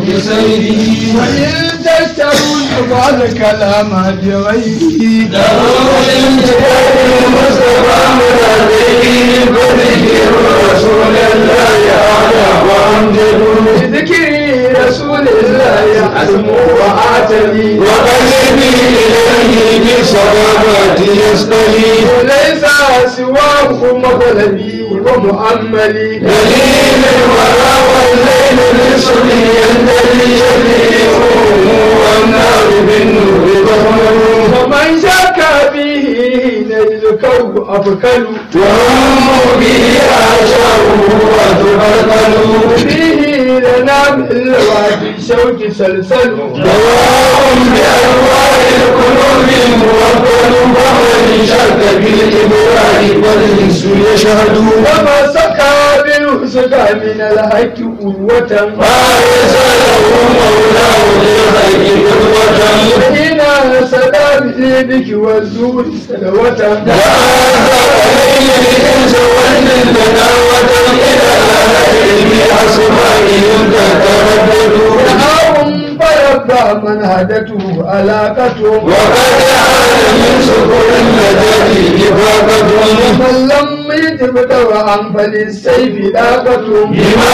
بسيره وإن تشتروا فقال كلام بغيره له الانتقال المصطفى مرضيه فذكر رسول الله أعلى وأمجد بذكر رسول الله أسمو وآتني وقلبي إليه بالصلوات يصطلي وليس سواه مطلبي ومؤملي دليل الورى والليل لصلي يندلي شفيع والنار بالنور تحمل ومن شك به نيلكه أبكل وهم به عشره وتبرقل فيه لنا بالوادي شوك سلسل دواء بأنواع القلوب موكل فمن شك بالإبراء والإنس يشهد وما سقى بالوسقى من الحق قوة ما يسأله مولاه للخير قدوة وحين سدى بإيدك والزور سلوة دعاهم فربى من هدته علاقته ومن لم يجب دواء فللسيف لاقته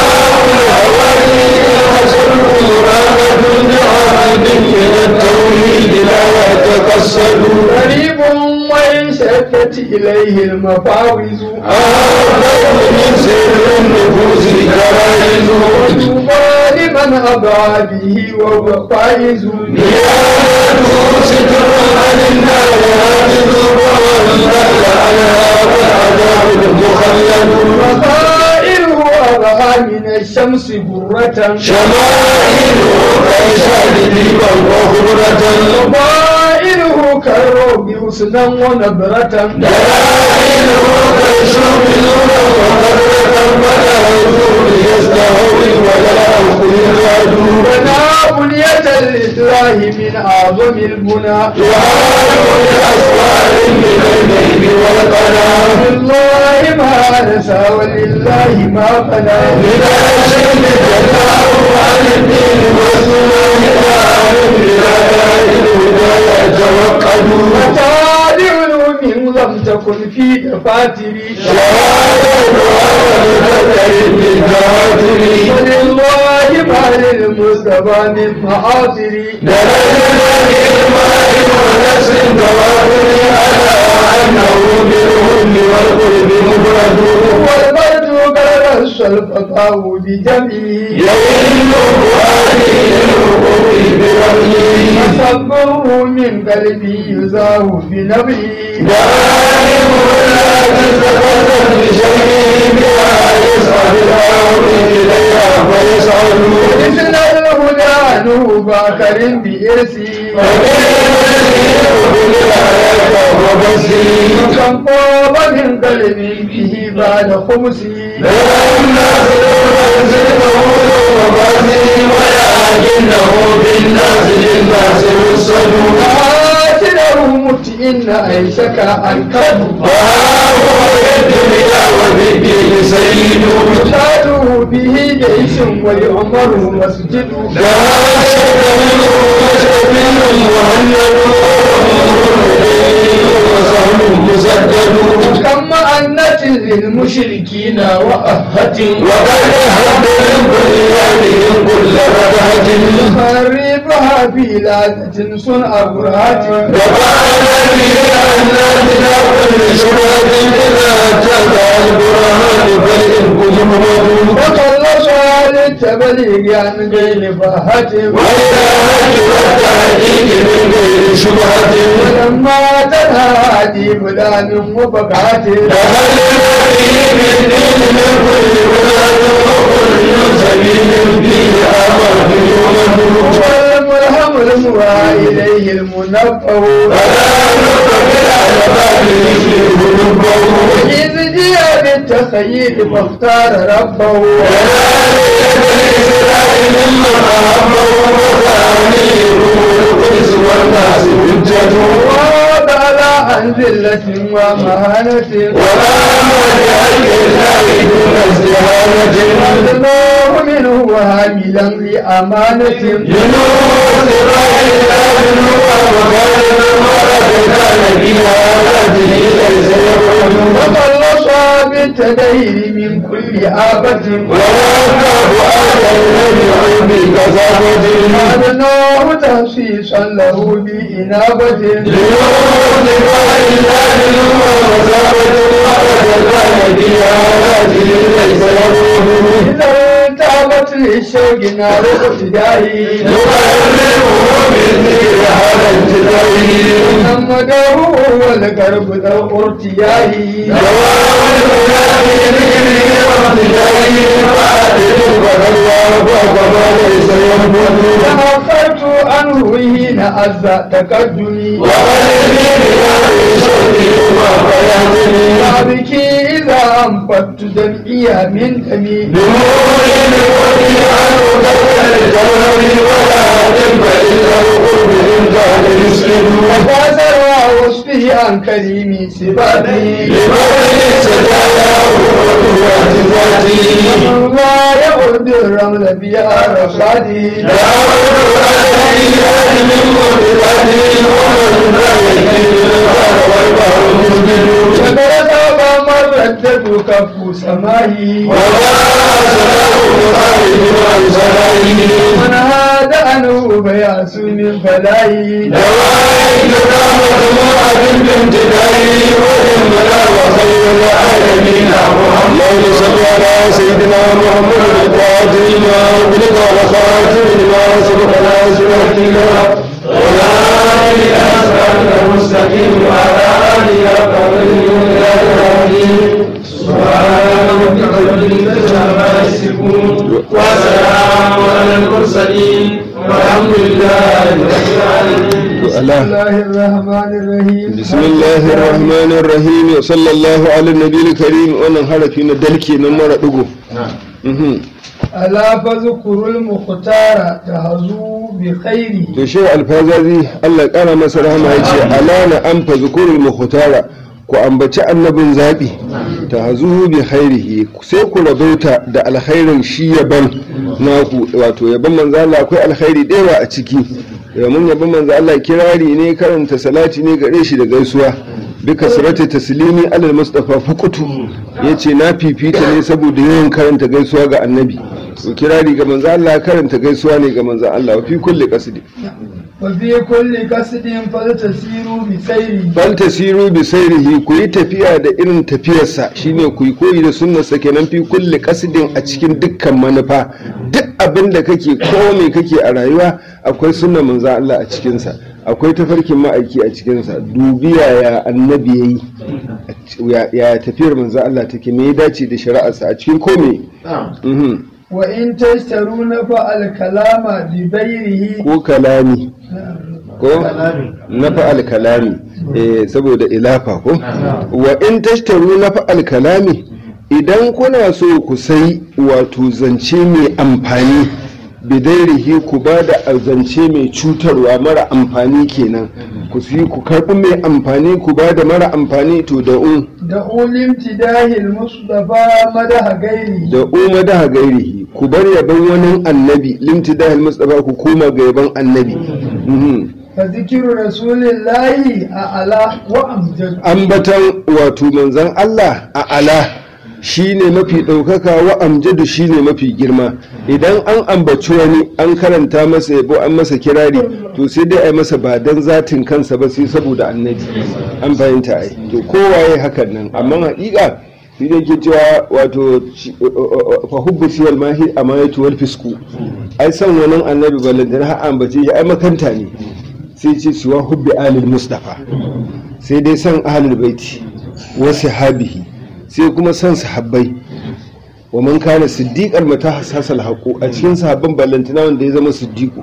غريب وإن شدت إليه المفاوز وطوبى لمن أبى به وهو فائز وخائره أبهى من الشمس برة شمائله كيشاد ديبا وخبرة وضائره كالروب حسنا ونبرة دلائله كالشوب نورا وقدرة ولا يزول يستهوي ولا يأخذ العدو بنا بنية الإسلام من أعظم البنى تعالوا لأسوار من الليل والقناة لله ما نسى ولله ما فنى من الشم جزاء عن الدين والسنة إلى علم الهدى الهدى يتوكلوا وتالي علوم لم تكن في دفاتري ولله ما للمصطفى من معاصري والبرد قال الشرفقاء بجمعه فصبره من قلبي يزاه بنبيه مثل الهدى نوب آخر بإرسي وكم طاب من قلبي به بعد خمسي قاتله متئن أيشك أنكب يشاد به جيش ويؤمر مسجد كم أنت للمشركين وأهة خربها في لادة صنع برهات وخلص على التبليغ عن غير فهة ولما تنادي فلان وبقعت والملهم الموى إليه المنبه إذ جاء بالتخيل فاختار ربه وضع عن ذلة ومهانة الله منه وهاملا أمانة ينور إسرائيل بنور وكان المرأة كان فيها هذه ليس يقول وخلصها بالتدين من كل آفة ولا أخاف أهل الذي عندي كسبت أدناه تخصيصا له بإنابة ينور إسرائيل بنور وكانت المرأة كان فيها هذه ليس يقول إذا تابت للشوق نار ابتدائي يقربه بالذكر على الجبين محمده هو القرب ذو ارتياهي دوام الهدى بذكره وابتدائه وعادل فالله وكما ليس ينبغي تأخرت عنه حين عز تقدمي وقلبي بنار شوقي وبياتني وأبكي إذا أنفدت دمعي من دمي بنور الوحي عنه كسر الجوهر ولا جنب الا القرب ان كان يسكن وفازر وصفه عن كريم صفاتي لمن سجاياه وقوة ذاتي الله يعود الرمل بها رصادي شكر ثوب مرتد كف سماهي من هذا أنه بياس من فلاهي سيدنا محمد القادر ما أغلق وخاتم ما سبق ناصر الكلام ولا إله إلا المستقيم وعلى آله وصحبه سبحان ربك رب العزة عما يصفون وسلام على المرسلين والحمد لله رب العالمين بسم الله الرحمن الرحيم بسم الله الرحمن الرحيم صلى الله على النبي الكريم wannan harafi na dalke nan mara dugo Mhm. ألا فذكر المختار تهزو بخيره to shi alfazazi Allah ya kara masa rahama ya ce alana an fa zukurul mukhtara ku ambaci annabin zabi ta hazuhu bi khairihi sai ku rabauta da alkhairin shi yaban naku wato yaban manzo Allah akwai alkhairi da yawa a ciki mun yaban manzo Allah kirari ne karanta salati ne gare shi da gaisuwa bi kasrati taslimi alal mustafa fukutu yace na fifita ne saboda yawan karanta gaisuwa ga annabi to kirari ga manzo Allah karanta gaisuwa ne ga manzo Allah wa fi kulli qasdi وفي كل قصد فلتسيروا بسيره bal tasiru bi sairihi ku yi tafiya da irin tafiyarsa shine ku yi koyi da sunnarsa kenan fi kulli qasdin a cikin dukkan manufa duk abin da kake ko me kake a rayuwa akwai sunnar manzo Allah a cikin sa akwai tafarkin ma'aiki a cikin sa dubiya ya annabi yayi ya ya tafiyar manzo Allah take me ya dace da shari'arsa a cikin kome mhm وإن تشتروا نفع الكلام بغيره ko kalami ko na fa'al kalami eh saboda ilafa ko wa in tashtaru na fa'al kalami idan kuna so ku sai wato zance mai amfani bidairihi ku ba da zance mai cutarwa mara amfani kenan ku si ku karɓi mai amfani ku ba da mara amfani to da un دعوا لامتداه المصطفى مدح غيره da uma da gairihi ku bar yaban wani annabi limtidahil mustafa ku koma ga yaban annabi Mhm. فذكر رسول الله أعلى وأمجد ambatan wato manzan Allah a ala shine mafi ɗaukaka wa amjadu shine mafi girma idan an ambaci wani an karanta masa yabo an masa kirari to sai dai a yi masa ba dan zatin kansa ba sai saboda annabi an fahimta ai to kowaye hakan nan amma haƙiƙa shi ne ke cewa wato shi- fa hubbu siyal mahi amayatu wal fisku ai san wani annabi balantana har ambace shi ai makanta ne sai ce siwa hubbi alil mustafa sai dai san ahlul baiti wa sahabihi sai kuma san sahabbai wa man kana siddiqan mata hasasal haqu a cikin sahabban ballantana wanda ya zama siddiqu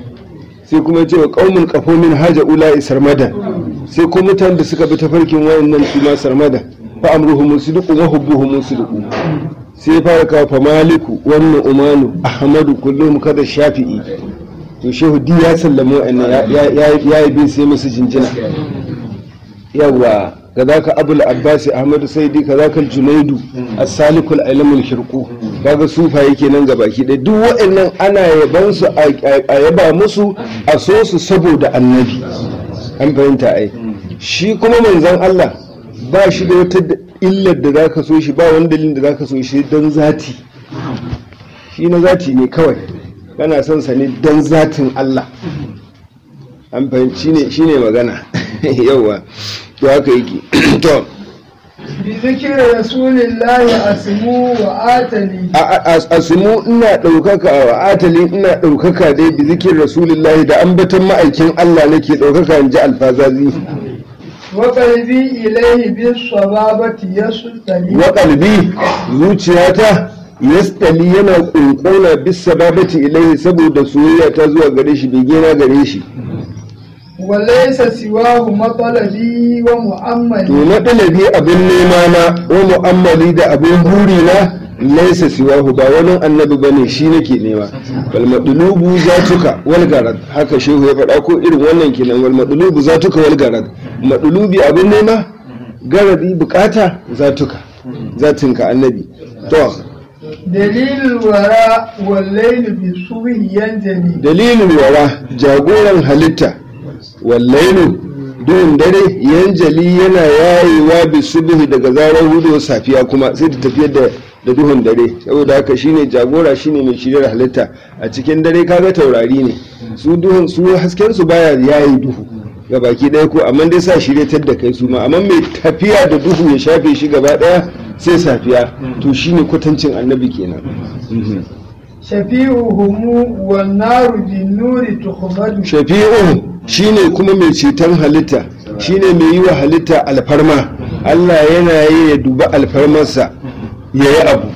sai kuma ce wa qaumun qafomin haja ula sarmadan sai kuma mutanen da suka bi tafarkin wayannan su ma sarmadan fa amruhum sidqu wa hubbuhum sidqu sai fara kawo fa maliku wannan umanu ahmadu kullum kada shafi'i to shehu di ya sallama wa'annan ya- ya ya yi bin sai musu jinjina yawa kazaka abul abbas ahmad saidi kazaka junaidu as-salikul ilmul shirku kaga sufaye kenan ga baki ɗaya duk waɗannan ana yaban su a yaba musu a so su saboda annabi an fahimta ai shi kuma manzon Allah ba shi da wata illar da zaka so shi ba wani dalilin da zaka so shi don zati shi na zati ne kawai kana son sa ne don zatin Allah an fahimci ne shine magana yawa to haka yake to بذكر رسول الله أسمو وآتني asimu ina ɗaukaka wa atali ina ɗaukaka dai bi zikin rasulullahi da ambaton ma'aikin Allah nake ɗaukaka in ji alfazazi وقلبي إليه بالصبابة يسلطني wa qalbi zuciyata yastali yana ƙunƙuna bis sababati ilaihi saboda soyayya ta zuwa gare shi bege na gare shi وليس سواه مطلبي to ومؤملي na ɗalabi abin nema na wa mu'ammali da abin buri na laisa siwahu ba wani annabi bane shi nake nema wal madlubu zatuka wal garad haka shehu ya faɗa ko irin wannan kenan wal madlubu zatuka wal garad madlubi abin nema garadi bukata zatuka zatinka annabi to دليل الوراء والليل بالصبح ينجلي dalilin wara jagoran halitta wallailu duhun dare yanjali yana yayewa bi subhi daga zarar hudu safiya kuma sai ta tafiyar da da duhun dare saboda haka shine jagora shine mai shiryar halitta a cikin dare kaga taurari ne su duhun su hasken su baya yayi duhu ga baki ɗaya ko amma dai sa shiryatar da kai su ma amma mai tafiya da duhu ya shafe shi gaba ɗaya sai safiya to shine kwatancin annabi kenan Mhm. شفيعهم والنار بالنور تخمد shafi'un shine kuma mai ceton halitta shine mai yi wa halitta alfarma Allah yana yi ya duba alfarmarsa ya yi abu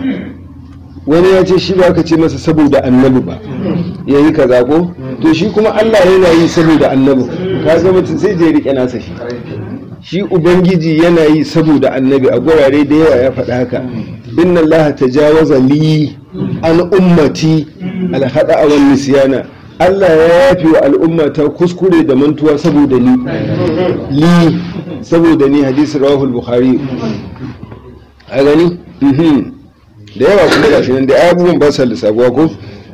wani ya ce shi ba ka ce masa saboda annabi ba ya yi kaza ko to shi kuma Allah yana yi saboda annabi ka ga mutum sai je rike nasa shi shi ubangiji yana yi saboda annabi a gurare da yawa ya faɗa haka inna allaha tajawaza li an ummati alhada a wani nisyana Allah ya yafi wa al'umma ta kuskure da mantuwa saboda ni li saboda ni hadisi rawahul bukhari a gani Mhm. da yawa kuma gashi nan da abubuwan ba sa lissafuwa ko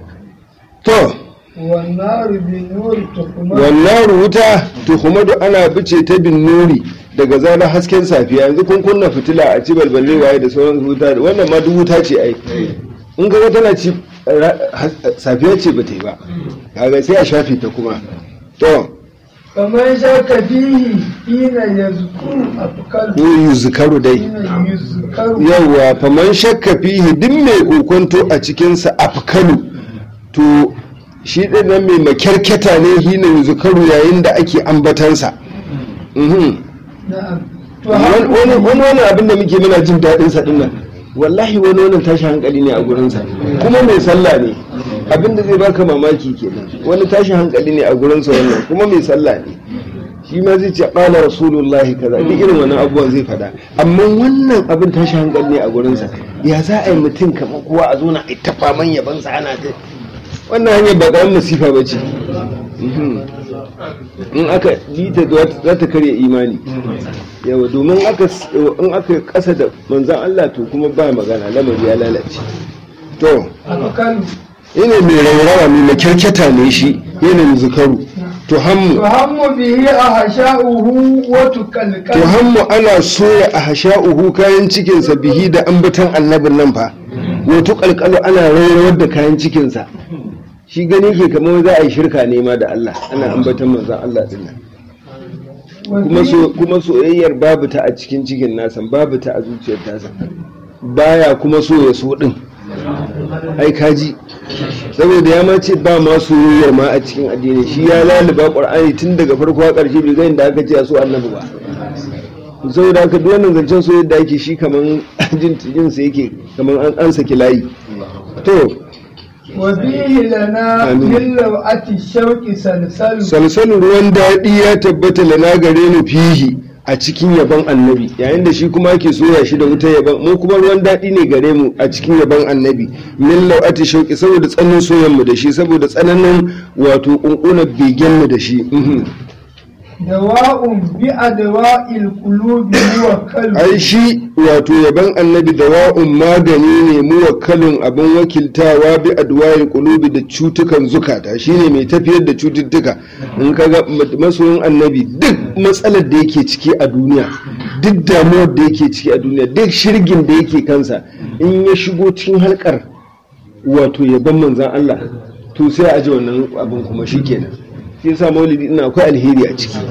to والنار بالنور تخمد wannan wuta tuhumadu ana bice ta bin nuri daga zarar hasken safiya yanzu kun kunna fitila a ci balballe waye da sauran wuta wannan ma duk wuta ce ai in ga tana ci ra- has- safiya ce ba ta yi ba kaga sai a shafe ta kuma to فمن شك فيه حين يذكر أفكار ko yuzkaru dai حين يذكر yawa faman shakka fihi duk mai kokonto a cikinsa afkalu to shi ɗin nan mai makyarketa ne hina yuzkaru yayin da ake ambatansa Mhm. نعم wani wani- wani wani abin da muke muna jin daɗin sa dinnan wallahi wani wannan tashi hankali ne a gurinsa kuma mai sallah ne abin da zai baka mamaki kenan wani tashi hankali ne a gurinsa wannan kuma mai sallah ne shi ma zai ce qala rasulullahi kaza duk irin wannan abubuwan zai faɗa amma wannan abin tashi hankali ne a gurinsa ya za a yi mutum kamar kowa a zo na ita faman yabansa ana ta wannan hanyar ba ƙaramin masifa ba ce in aka ji ta za ta karya imani yawa domin aka in aka kasa da manzan Allah to kuma ba magana lamari ya lalace to أفكار ina mai raurawa mai makirketa ne shi yana mai zukaru to hammu تهم به أحشاؤه وتكلكل to hammu ana soya a hasha'uhu kayan cikinsa bihi da ambatan annabin nan fa wato kalkalo ana raurawar da kayan cikinsa shi gani ke kamar za a yi shirka ne ma da Allah ana ambatan manzan Allah din nan kuma so kuma soyayyar babu ta a cikin cikin nasa babu ta a zuciyar tasa baya kuma so ya so din ai kaji saboda ya ma ce ba ma soyayyar ma a cikin addini shi ya laluba qur'ani tun daga farko har karshe bai ga inda aka ce a so annabi ba saboda haka duk wannan zancen soyayya da ake shi kaman jin jin sa yake kaman an an saki layi to وفيه لنا آمين. من لوعة الشوق سلسل salsalin ruwan daɗi ya tabbata lana gare ni fihi a cikin yaban annabi yayin da shi kuma ake soya shi da wutar yaban mu kuma ruwan daɗi ne gare mu a cikin yaban annabi min lau'ati shauki saboda tsananin soyan mu da shi saboda tsananin wato kunkunan begen mu da shi mhm. dawa'un bi adwa'il qulubi muwakkal ai shi wato yaban annabi da wa'un magani ne muwakkalin abin wakiltawa bi adwa'il qulubi da cutukan zukata shine mai tafiyar da cututtuka in kaga masoyin annabi duk matsalar da yake ciki a duniya duk damuwar da yake ciki a duniya duk shirgin da yake kansa in ya shigo cikin halkar wato yaban manzan Allah to sai a ji wannan abin kuma shikenan shi yasa maulidi ina akwai alheri a ciki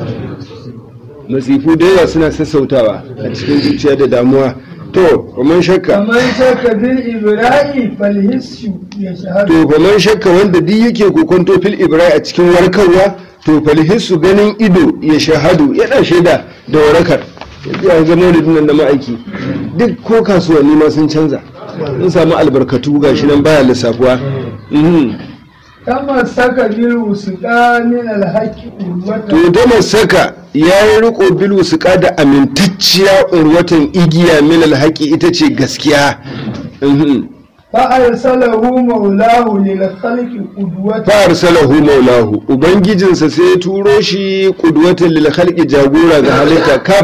masifu da yawa suna sassautawa a cikin zuciya da damuwa to kuma shakka kamar shakka bil ibra'i fal hissu yashhadu to kuma shakka wanda duk yake kokonto fil ibrahim a cikin warkarwa to falhissu ganin ido ya shahadu yana shaida da warakar yanzu ya ga maulidin nan da ma'aiki duk ko kasuwanni ma sun canza sun samu albarkatu gashi nan baya lissafuwa Mhm. kama saka bil usqa min al haqqi urwata to da saka ya yi riko bilu su da amintacciya urwatan igiya min alhaki ita ce gaskiya Mhm. fa arsalahu maulahu lil khalqi qudwata fa arsalahu maulahu ubangijinsa sai ya turo shi qudwatan lil khalqi jagora ga halitta kaf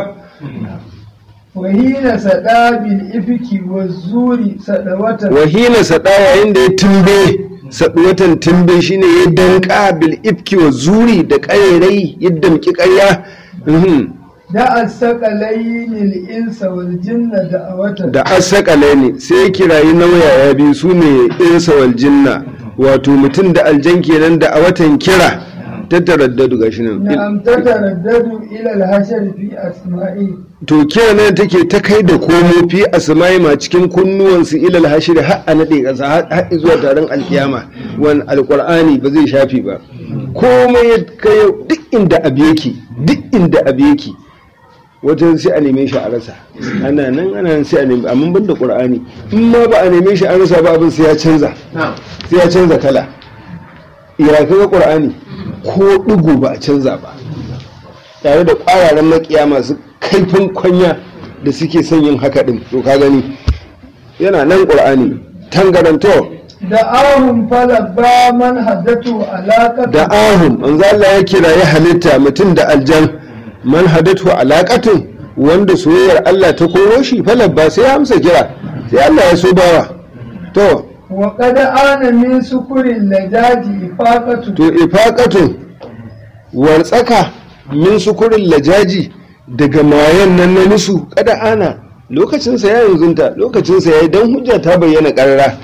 wa hina sada bil ifki wazuri sadawata wahina sada yayin da ya tumbe saduwatan tumbe shine ya danka bil ifki wa zuri da ƙarerai ya damki ƙarya Mhm. da asqalayn al insa wal jinna da'awata da asakale ne sai ya kirayi nauyaya biyu su ne insa wal jinna wato mutum da aljan kenan da a watan kira ta taraddadu gashi nan na'am tataraddadu ila al hashar fi asma'i to kira ne take ta kai da komo fi asma'i ma cikin kunnuwansu ilal hashir har a nade kasa har har zuwa taron alkiyama wan alqur'ani ba zai shafi ba komai ya kai duk inda abu yake duk inda abu yake wajen sai a neme shi a rasa ana nan ana nan sai a neme amma ban da qur'ani in ma ba a neme shi a rasa ba abin sai ya canza sai ya canza kala ya kaga qur'ani ko digo ba a canza ba tare da ƙwararren makiya masu kaifin kwanya da suke son yin haka din to ka gani yana nan qur'ani tangaranto da ahun falabba man haddatu alaƙatu da ahun manzo Allah ya kira ya halitta mutum da aljan man hadatu alaqatun wanda soyayyar Allah ta koro shi falabba sai ya amsa kira sai Allah ya so bawa to wa kada ana min sukurin lajaji ifaqatu to ifaqatun wartsaka min sukurin lajaji daga mayan nan na musu kada ana lokacinsa ya yanzunta lokacinsa ya yi don hujja ta bayyana ƙarara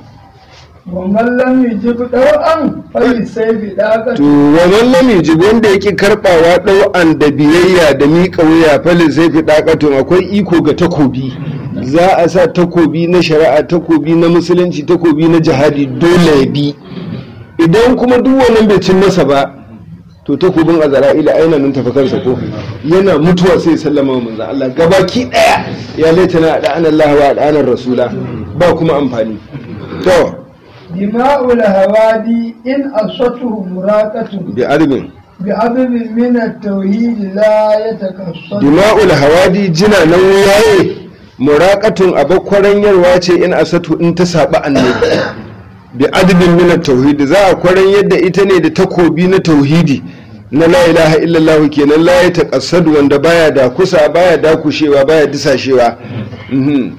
wa man lam yujib daw'an fali sayfi to daqatu wannan lamiji wanda yake karbawa ɗau'an da biyayya da miƙa wuya falin sai fi ɗakatun akwai iko ga takobi za a sa takobi na shari'a takobi na musulunci takobi na jihadi dole ya bi idan kuma duk wannan bai cin masa ba to takobin azra'ila aina nun tafi kansa ko yana mutuwa sai ya sallama wa manzon Allah gabaki daya ya laitana da Allah wa da rasula ba kuma amfani to dima'ul hawadi in asatuhu muraqatu bi arbin bi adabin min at-tauhid la yatakassar dima'ul hawadi jina nan waye muraqatun abakwaran yarwa ce in asatu in ta saba annabi bi adabin min tauhidi za a kwaran yadda ita ne da takobi na tauhidi na la ilaha illallah kenan la ya taqassadu wanda baya da kusa baya da kushewa baya disashewa Mhm.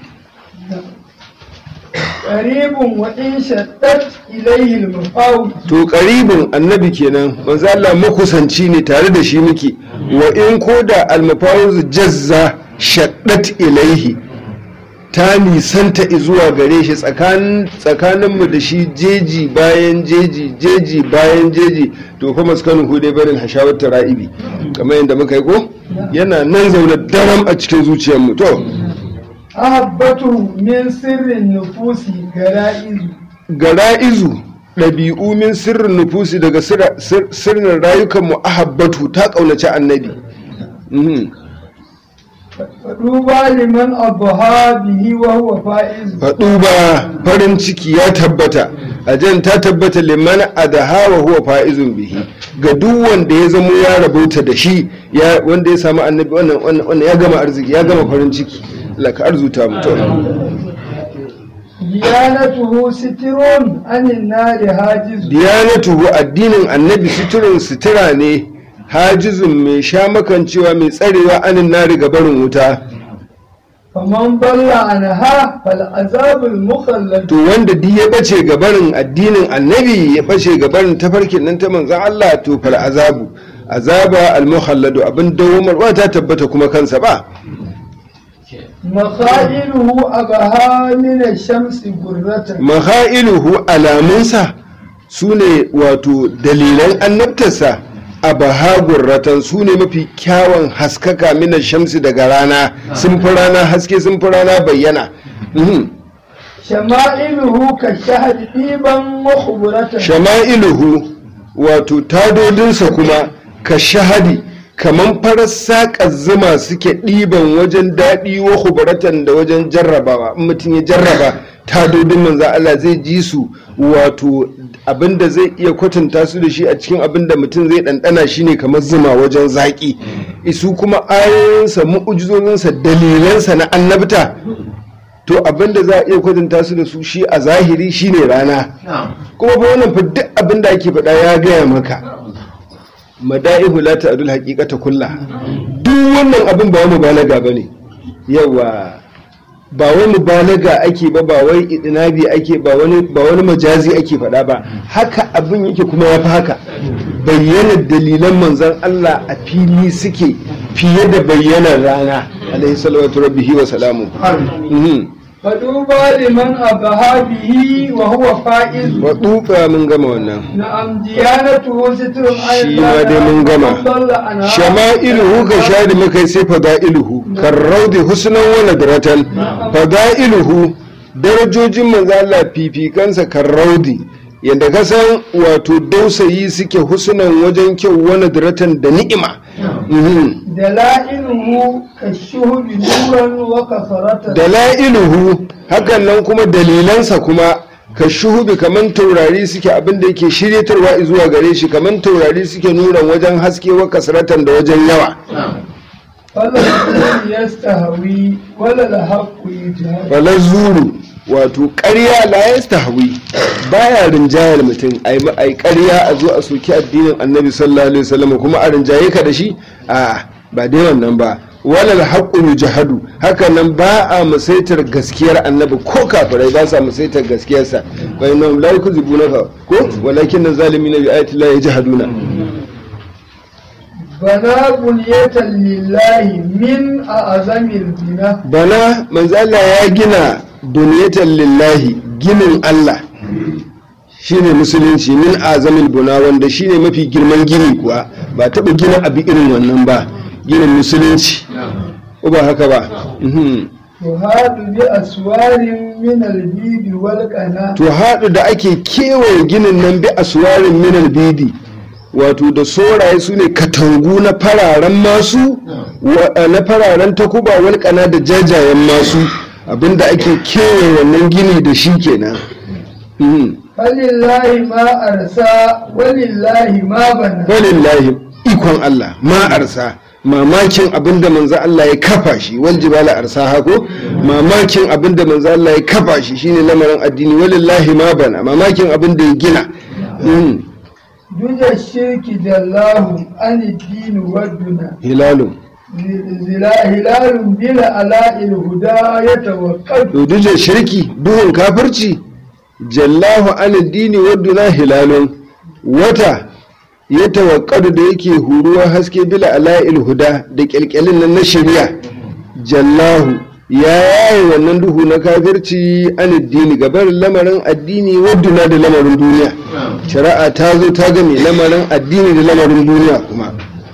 qaribun wa in shaddat ilayhi al-mafawid to qaribin annabi kenan manzo Allah makusanci ne tare da shi muke wa in koda almafawuz jazza shaddat ilaihi ta nisanta zuwa gare shi tsakanin tsakaninmu da shi jeji bayan jeji jeji bayan jeji to fa maskanu hudai barin hashawar tara'ibi kamar yadda muka yi ko yana nan zaune daram a cikin zuciyarmu to ahabbatu min sirrin nufusi gara'izu gara'izu ɗabi'u min sirrin nufusi daga sirra- sir- sirrin rayukanmu ahabbatu ta ƙaunaci annabi Mhm. faduba liman adha bihi wa huwa faiz faɗu ba farin ciki ya tabbata ajan ta tabbata liman adaha wa huwa fa'izun bihi ga duk wanda ya zamo ya rabauta da shi ya wanda ya samu annabi wannan wannan wannan ya gama arziki ya gama farin ciki Allah ka arzuta mutum diyanatuhu sitirun anin nari hajizu diyanatuhu addinin annabi suturin sutura ne hajizun mai sha makancewa mai tsarewa anin nari ga barin wuta فمن ضل عنها فالعذاب المخلد to wanda duk ya bace ga barin addinin annabi ya bace ga barin tafarkin nan ta manzon Allah to fal azabu azaba al mukhalladu abin dawomarwa ta tabbata kuma kansa ba مخائله أبها من الشمس برة mahailuhu alamunsa su ne wato dalilan annabtarsa a bahagurratan su ne mafi kyawun haskaka minan shamsi daga rana sun fi rana haske sun fi rana bayyana Mhm. شمائله كالشهد ɗiban وخبرة shama'iluhu wato tadodinsa kuma ka shahadi kaman farar saƙar zuma suke ɗiban wajen daɗi wa hubaratan da wajen jarrabawa in mutum ya jarraba tadodin manzo Allah zai ji su wato abinda zai iya kwatanta su da shi a cikin abinda mutum zai ɗanɗana shine kamar zuma wajen zaƙi isu kuma ayoyinsa mu'ujizozinsa dalilansa na annabta to abinda za a iya kwatanta su da su shi a zahiri shine rana kuma fa wannan fa duk abin da ake faɗa ya gaya maka mada'ihu la ta'dul haqiqata kulla duk wannan abin ba wani mubalaga bane yawa ba wani mubalaga ake ba ba wai idinabi ake ba wani ba wani majazi ake faɗa ba haka abin yake kuma ya fi haka bayyana dalilan manzon Allah a fili suke fiye da bayyanar rana alaihi salatu rabbihi wa salamu Mhm. فدوبى لمن أبها به وهو فائز wa dufa mun gama wannan نعم ديانته ستر عن shi ma dai mun gama ومن ضل عنها shama'iluhu ka shadi muka sai fada'iluhu karraudi husnan wa nadratan fada'iluhu darajojin manzo Allah fifikansa karraudi yadda ka san wato dausayi suke husnan wajen kyau wa nadratan da ni'ima Mhm. دلائله كالشهب نورا وكثرة dala'iluhu hakan nan kuma dalilansa kuma ka shuhubi kaman taurari suke abinda yake shiryatarwa zuwa gare shi kaman taurari suke nuna wajen haske wa kasratan da wajen yawa فلا الدين يستهوي ولا الحق يجهل falar zuru wato ƙarya la ya stahwi baya rinjayar mutum ai ma- ai ƙarya a zo a soki addinin annabi sallallahu alaihi wasallam kuma a rinjaye ka da shi a ba dai wannan ba walal haqqu yujhadu haka nan ba a musaitar gaskiyar annabi ko kafirai ba sa musaitar gaskiyarsa bai nan la yakzibunaka ko walakin zalimin bi ayati la yajhaduna بنى بنية لله من أعظم البناء bana manzo Allah ya gina buniyatan lillahi ginin Allah shine musulunci min azamil buna wanda shine mafi girman gini kuwa ba taɓa gina abu irin wannan ba ginin musulunci ko ba haka ba Mhm. يهاد بأسوار من البيد والقنا to haɗu da ake kewaye ginin nan bi aswarin minal bidi wato da soraye su ne katangu na fararen masu wa- na fararen takuba walƙana da jajayen masu abinda ake kewaye wannan gini da shi kenan Mhm. فلله ما أرسى ولله ما بنى walillahi ikon Allah ma arsa mamakin abinda manzo Allah ya kafa shi wal jibala arsa hako mamakin abinda manzo Allah ya kafa shi shine lamarin addini walillahi ma bana mamakin abinda ya gina Mhm. دج الشرك جلاه عن الدين والدنا hilalun زلا هلال بلا ألاء الهدى يتوقد duduje shirki duhun kafirci jallahu an dini wadduna hilalun wata ya tawakkadu da yake huruwa haske bila ala'il huda da kyalkyalin nan na shari'a jallahu ya yaye wannan duhu na kafirci an dini gabar lamarin addini wadduna da lamarin duniya shari'a ta zo ta game lamarin addini da lamarin duniya kuma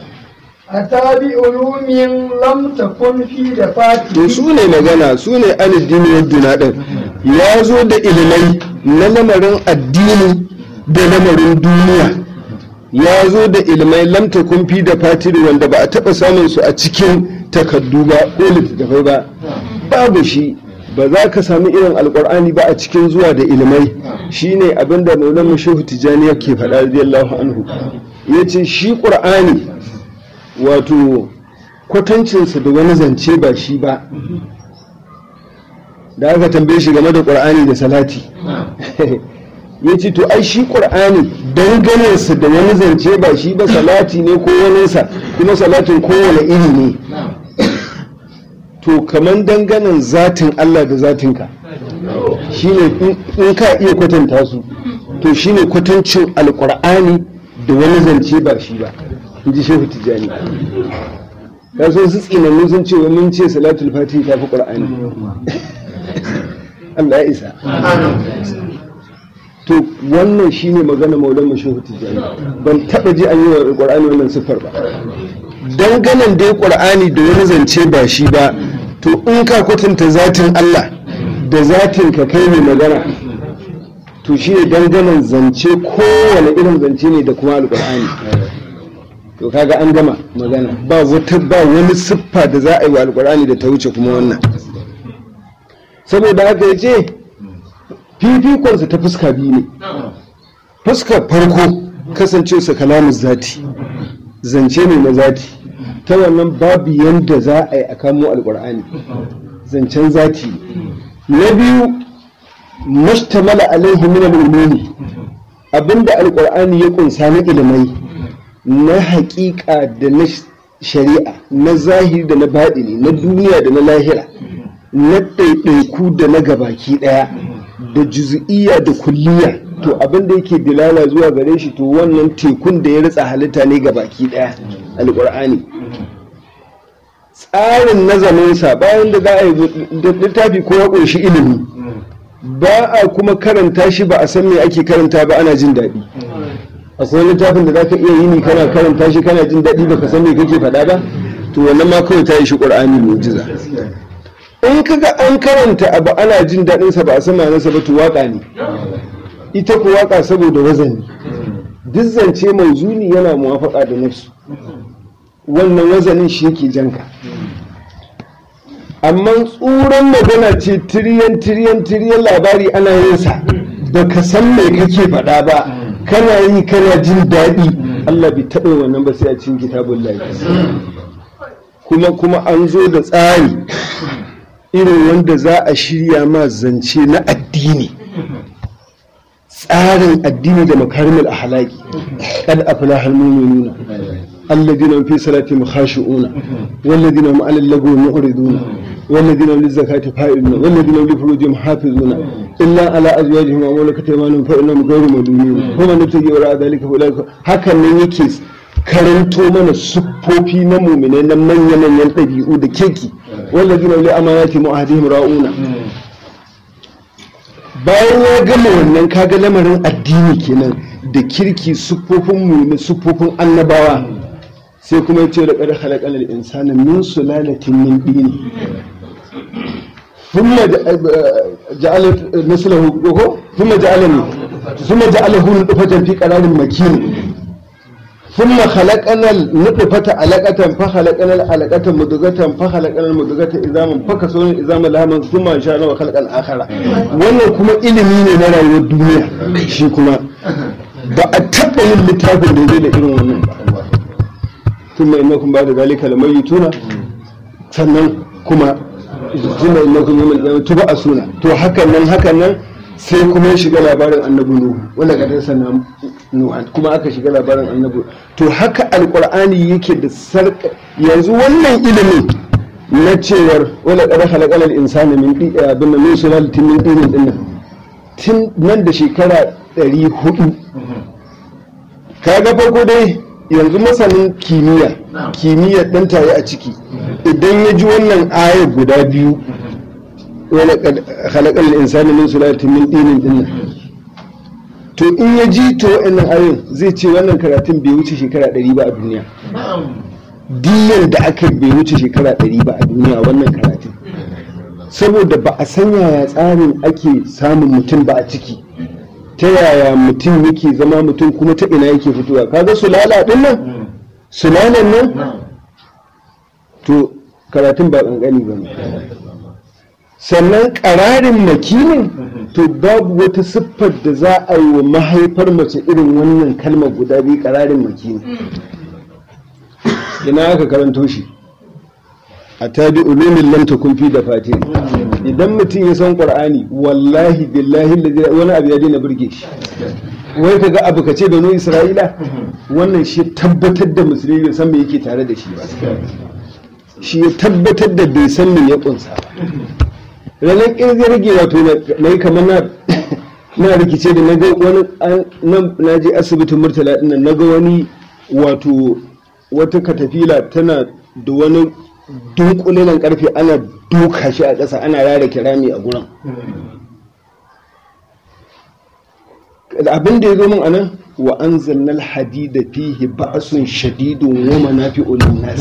أتى بعلوم لم تكن في to دفاتر su ne magana su ne addini wadduna din ya zo da ilimai na lamarin addini da lamarin duniya ya zo da ilimai lamta kumfi da fatiri wanda ba a taɓa samun su a cikin takaddu ba ko littattafai ba babu shi ba za ka sami irin alkur'ani ba a cikin zuwa da ilimai shine abinda maulana shehu tijjani yake faɗa radiyallahu anhu ya ce shi ƙur'ani wato kwatancinsa da wani zance ba shi ba da aka tambaye shi game da ƙur'ani da salati ya ce to ai shi ƙur'ani danganensa da wani zance ba shi ba salati ne ko waninsa kuma salatin kowane iri ne to kaman danganen zatin Allah da zatinka shine in ka iya kwatanta su to shine kwatancin alƙur'ani da wani zance ba shi ba in ji shehu tijjani ka so su tsinannu sun ce wa mun ce salatul fatihi ta fi ƙur'ani Allah ya isa to wannan shine magana maulan mashehu tijjani ban taba ji an yi wa qur'ani wannan siffar ba danganan dai qur'ani da wani zance ba shi ba to in ka kwatanta zatin Allah da zatin ka kai mai magana to shine danganan zance kowane irin zance ne da kuma alqur'ani to kaga an gama magana ba wata ba wani siffa da za a yi wa alqur'ani da ta wuce kuma wannan saboda haka yace fifikonsa ta fuska biyu ne fuskar farko kasance sa kalamun zati zance ne na zati ta wannan babu yadda za a yi a kamo alkur'ani zancen zati na biyu mashtamala alaihi min al-umumi abinda alkur'ani ya kunsa na ilimai na haƙiƙa da na shari'a na zahiri da na baɗini na duniya da na lahira na ɗaiɗaiku da na gabaki ɗaya da juzu'iyya da kulliya to abin da yake dilala zuwa gare shi to wannan tekun da ya ritsa halitta ne ga baki daya alkur'ani tsarin nazarinsa bayan da za a yi da littafi ko ya ƙunshi ilimi ba a kuma karanta shi ba a san me ake karanta ba ana jin daɗi akwai littafin da za ka iya yini kana karanta shi kana jin daɗi ba ka san me kake faɗa ba to wannan ma kawai ta yi shi ƙur'ani mu'jiza in kaga an karanta abu ana jin daɗinsa ba a san ma'anarsa ba to waƙa ne ita ku waƙa saboda wazani duk zance mai zuni yana muwafaƙa da nafsu wannan wazanin shi yake janka amma tsuran magana ce tiriyan tiriyan tiriyan labari ana yin sa ba ka san mai kake faɗa ba kana yi kana jin daɗi Allah bai taɓa wannan ba sai a cikin kitabun kuma kuma an zo da tsari irin wanda za a shirya ma zance na addini tsarin addini da makarimul ahlaki kad aflaha almu'minuna alladhina hum fi salatihim khashi'una walladhina hum 'ala al-lagwi mu'riduna والذين هم للزكاة فائلون والذين هم لفروجهم حافظون إلا على أزواجهم وملكت أيمانهم فإنهم غير ملومين ومن ابتغي وراء ذلك فأولئك هكذا من يكيس karanto mana siffofi na muminai na manya-manyan ɗabi'u da keki wanda gina wuli amanati mu'adihim ra'una bayan ya gama wannan kaga lamarin addini kenan da kirki siffofin muminai siffofin annabawa sai kuma ya ce da ƙar halakal insana min sulalatin min dini ثم جعل مثله ثم جعلني ثم جعله نطفة في قرار مكين ثم خلقنا النطفة علقة فخلقنا العلقة مدغة فخلقنا المدغة إزاما فكسونا الإزام لهما ثم أنشأنا وخلقا آخر wannan kuma ilimi ne na rayuwar duniya shi kuma ba a taɓa yin littafin da zai da irin wannan ba thumma innakum ba'da zalika lamayituna sannan kuma thumma innakum yawmal qiyamati tub'asuna to hakan nan hakan nan sai kuma ya shiga labarin annabi nuhu wanda kadar sana nuhu kuma aka shiga labarin annabi to haka alqur'ani yake da sarka yanzu wannan ilimin na cewar wala qad khalaqal insana min di abin min sulalatin min dinin dinnan tun nan da shekara 400 kaga farko dai yanzu masanin kimiyya kimiyya dan tayi a ciki idan ya ji wannan ayar guda biyu wani halakar insani min sulatin min dinin dinnan to in ya ji to wa'annan ayoyin zai ce wannan karatun bai wuce shekara ɗari ba a duniya diyan da aka bai wuce shekara ɗari ba a duniya wannan karatun saboda ba a san yaya tsarin ake samun mutum ba a ciki ta yaya mutum yake zama mutum kuma ta ina yake fitowa kaga sulala din nan sulalan nan to karatun ba ƙanƙani ba ne sannan ƙararin makinin to babu wata siffar da za a yi wa mahaifar mace irin wannan kalmar guda biyu ƙararin makini ina aka karanto shi a tabi ulumin lam takun fi da fatin idan mutum ya san qur'ani wallahi billahi lazi- wani abu ya daina burge shi wai kaga abu ka ce banu isra'ila wannan shi tabbatar da musulmi bai san me yake tare da shi ba shi ya tabbatar da bai san me ya kunsa ba ranar kirgin rage wato na yi kamar na na rikice da na ga wani an- nan na je asibitin murtala dinnan na ga wani wato wata katafila tana da wani dunkulenan karfe ana duka shi a ƙasa ana rara kirami a gurin abin da ya zo min anan wa anzalna alhadida fihi ba'sun shadidun wa manafi'un linnas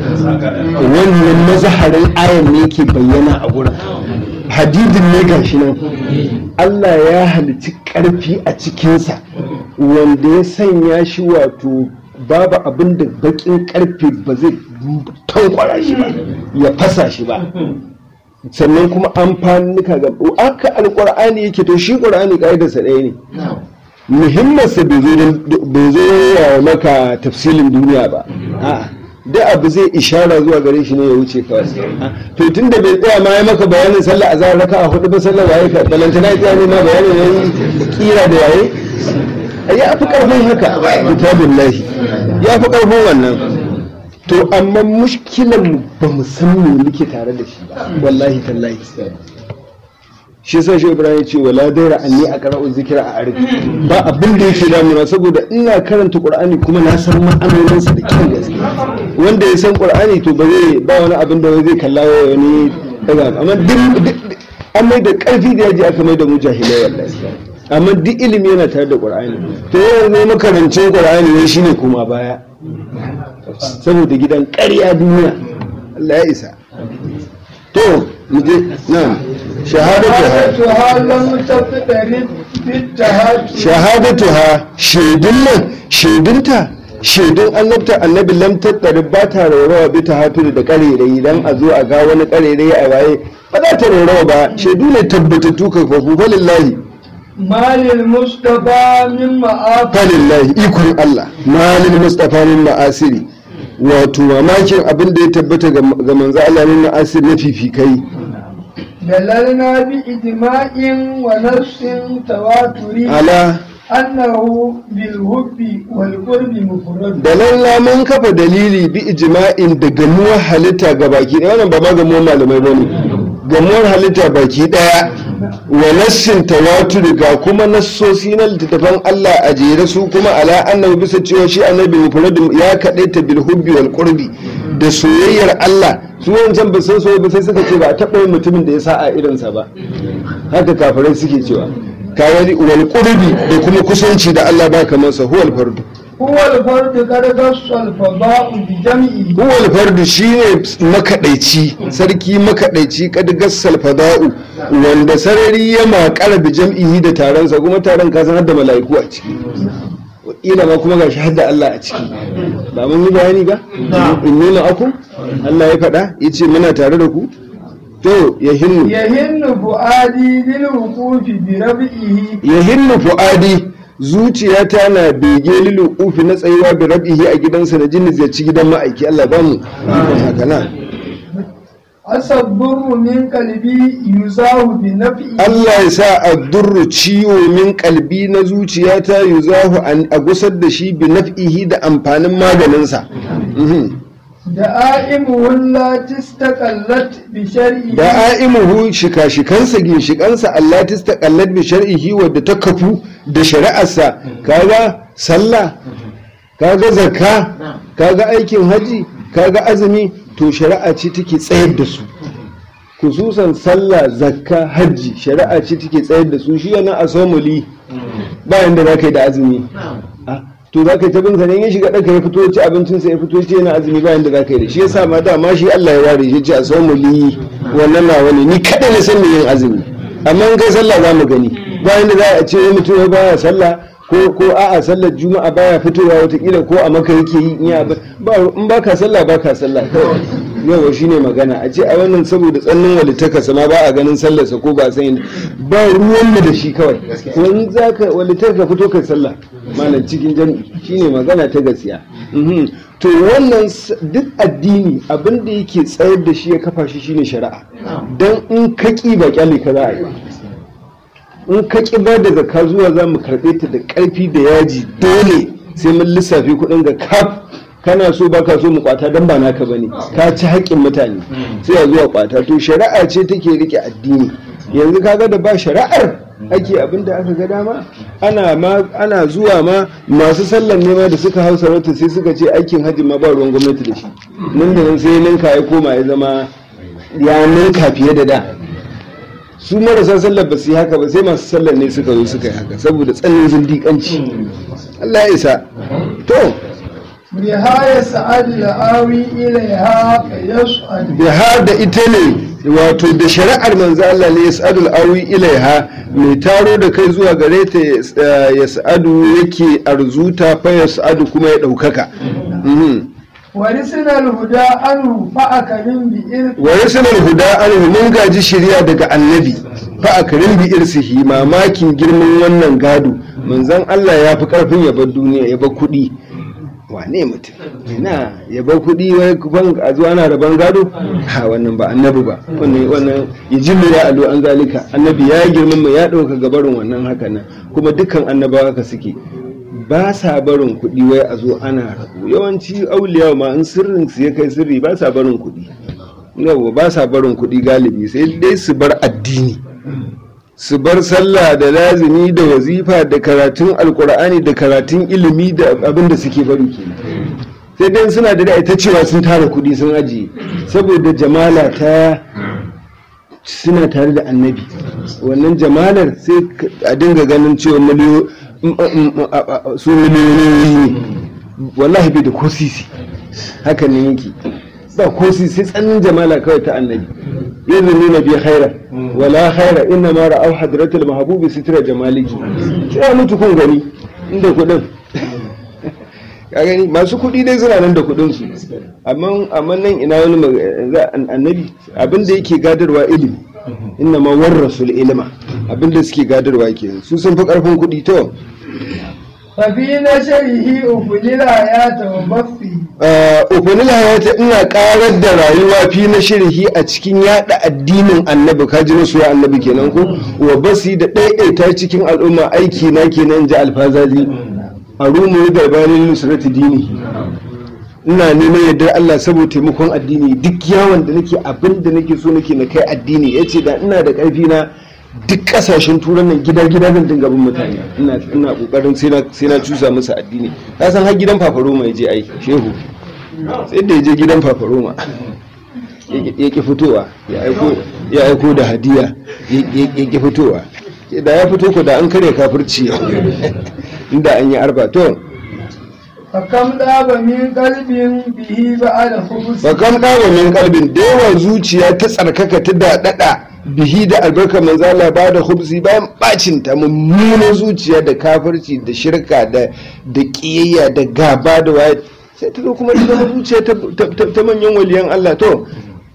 wannan mazaharin ayan ne ke bayyana a gurin hadidin ne gashi nan Allah ya halici karfi a cikinsa wanda ya sanya shi wato babu abin da bakin karfe ba zai tankwara shi ba ya fasa shi ba sannan kuma amfanuka ga aka alkur'ani yake to shi qur'ani kaidarsa ɗaya ne muhimmansa bai zo don- bai zo ya maka tafsilin duniya ba a'a da abu zai ishara zuwa gare shi ne ya wuce kawai Ah, to tun da bai tsaya ma ya maka bayanin sallah a zahar raka a hudu ba sallah waye ka balantana ya tsaya ne ma bayanin yayi kira da yaye ya fi karfin haka kitabun lahi ya fi karfin wannan to amma mushkilan mu ba mu san me muke tare da shi ba wallahi tallahi shi yasa shi ibrahim ya ce wala daira anni a qara'u zikra a arif ba abin da yake damuna saboda ina karanta qur'ani kuma na san ma'anoninsa da kyan gaske wanda ya san qur'ani to ba zai ba wani abin da zai kalla wa wani daga amma duk duk- an mai da karfi da yaji aka mai da mu jahilai wallahi amma duk ilimi yana tare da qur'ani to yanzu makarancin qur'ani ne shine kuma baya saboda gidan ƙarya duniya Allah ya isa to mu je nan shahadatu شهادتها لم تقترب بالتهاتف shahadatuha shaidun nan shaidunta shaidun annabta annabi lam tattari ba ta raurawa bi ta hatu da karerai dan a zo a ga wani karerai a waye ba za ta raurawa ba shaidu ne tabbatattu ka fafu falillahi ما للمصطفى من مآب falillahi ikon Allah malin mustafa min ma'asiri wato mamakin abin da ya tabbata ga ga manzo Allah min ma'asir na fifikai دللنا بإجماع ونفس تواتر ala أنه بالحب والقرب مفرد da lalla mun kafa dalili bi ijma'in da gamuwar halitta ga baki ɗaya wannan ba ma gamuwar malamai ba ne gamuwar halitta baki ɗaya wa nassin tawatur ga kuma nassosi na littattafan Allah a jere su kuma ala annabi bisa cewa shi annabi mufrad ya kaɗaita bil hubbi wal qurbi da soyayyar Allah su wancan ba san soyayya ba sai suka ce ba a taɓa yin mutumin da ya sa a irinsa ba haka kafirai suke cewa kawai wal qurbi da kuma kusanci da Allah ba kamar sa huwal fardu هو الفرد قد خص الفضاء بجمعه huwal fardu shine makaɗaici sarki makaɗaici kad gassal fada'u wanda sarari ya makara bi jam'ihi da taronsa kuma taron ka san har da mala'iku a ciki ila ma kuma gashi har da Allah a ciki ba mun yi bayani ba in nuna aku Allah ya faɗa yace muna tare da ku to ya hinnu يهن فؤادي للوقوف بربئه ya hinnu fu'adi zuciyata na bege lilu ufi na tsayuwa bi rabihi a gidansa da jini ziyarci gidan ma'aiki Allah ba mu haka na أصبر من قلبي يزاه بنفئه Allah ya sa a durru ciwo min kalbi na zuciyata yuzahu an a gusar da shi bi naf'ihi da amfanin maganinsa Mhm. دائمه التي استقلت بشرعه da a'imuhu shika-shikansa ginshikansa Allah ta staƙallar bi shar'ihi wadda ta kafu da shari'arsa kaga sallah kaga zakka kaga aikin haji kaga azumi to shari'a ce take tsayar da su kususan sallah zakka hajji shari'a ce take tsayar da su shi yana asomuli ba yanda za ka yi da azumi Ah, to za ka yi ta bin sa ne in ya shiga ɗaka ya fito ya ci abincinsa ya fito ya ce yana azumi ba yanda za ka yi da shi ya sa ma dama shi Allah ya ware shi ce asomuli wannan na wani ni kaɗai na san me yin azumi amma in kai sallah za mu gani ba yanda za a ce wani mutum ya baya sallah ko ko a'a sallar juma'a baya fitowa watakila ko a maka yake yi in ya ba in baka sallah baka sallah kawai yawa shine magana a ce a wannan saboda tsannin walitaka sama ba a ganin sallarsa ko ba san ba ruwan mu da shi kawai wani zaka walitaka fito kai sallah malam cikin jami'i shine magana ta gaskiya Mhm. to wannan s- duk addini abin da yake tsayar da shi ya kafa shi shine shari'a dan in ka ki ba kyale ka za a yi in ka ki ba da zakka zuwa za mu karɓe ta da ƙarfi da yaji dole sai mun lissafi kuɗin ga kaf kana so baka so mu kwata dan ba naka bane ka ci haƙƙin mutane sai a zuwa kwata to shari'a ce take rike addini yanzu kaga da ba shari'ar ake abin da aka ga dama ana ma ana zuwa ma masu sallan nema da suka hau sarauta sai suka ce aikin hajji ma ba ruwan gwamnati da shi nan da nan sai ninka ya koma ya zama ya ninka fiye da da su marasa sallar ba su yi haka ba sai masu sallar ne suka zo suka yi haka saboda tsanin zindiƙanci Allah ya isa to بها يسعد الآوي إليها فيسعد da har da ita ne wato da shari'ar manzo Allah ne yas'adul awi ilaiha mai taro da kai zuwa gare ta ya- yas'adu yake arzuta fa yas'adu kuma ya ɗaukaka Mhm. ورثنا الهدى عنه فأكرم بإذن wa yasanar huda anhu mun gaji shirya daga annabi fa akrim bi irsihi mamakin girman wannan gado manzon Allah ya fi karfin ya bar duniya ya bar kuɗi wane mutum ina ya bar kuɗi wai ban a zuwa ana raban gado ha wannan ba annabi ba wannan wannan yajibu ya alu an zalika annabi ya girman mu ya ɗauka gabarin wannan haka nan kuma dukkan annabawa haka suke ba sa barin kuɗi wai a zo ana rabu yawanci auliya ma in sirrin su ya kai sirri ba sa barin kuɗi yawa ba sa barin kuɗi galibi sai dai su bar addini su bar sallah da lazimi da wazifa da karatun alkur'ani da karatun ilimi da abin da suke bari kenan sai dai suna da ita cewa sun tara kuɗi sun ajiye saboda jamala ta suna tare da annabi wannan jamalar sai a dinga ganin cewa miliyo su miliyoyi ne wallahi bai da ko sisi haka ne yake ba ko sisi sai tsanin jamala kawai ta annabi yanzu nuna bi khaira wala khaira inna ma ra'aw hadratul mahbubi sitra jamaliki sai mutu kun gani inda kudin ka gani masu kudi dai suna nan da kudin su amma amma nan ina wani mag- za- an- annabi abinda yake gadarwa ilimi inna ma warrasul ilma abinda suke gadarwa kenan su sun fi karfin kudi to ففي نشره أفل الآيات وبثه ukunil hayata ina karar da rayuwa fi na shirhi a cikin yada addinin annabi kaji na suya annabi kenan ko wa basi da ɗaiɗaita cikin al'umma aiki na kenan ji alfazazi a rumu da bayanin nusrati dini ina neman yardar Allah saboda taimakon addini duk yawon da nake abin da nake so nake na kai addini yace da ina da ƙarfi na duk kasashen turan nan gida gida zan dinga bin mutane ina ina kokarin sai na sai na cusa musu addini ka san har gidan fafaroma ya je ai shehu sai da ya je gidan fafaroma ya ki fitowa ya aiko ya aiko da hadiya ya ya ki fitowa da ya fito ko da an kare kafirci inda an yi arba to فكم داب من قلب به بعد خبث bakam ɗawa min kalbin da yawa zuciya ta tsarkaka ta daɗaɗa bihi da albarkar manzala ba da hubsi bayan bacin ta mummunan zuciya da kafirci da shirka da da ƙiyayya da gaba da waye sai ta zo kuma ta zama zuciya ta- ta- ta manyan waliyan Allah to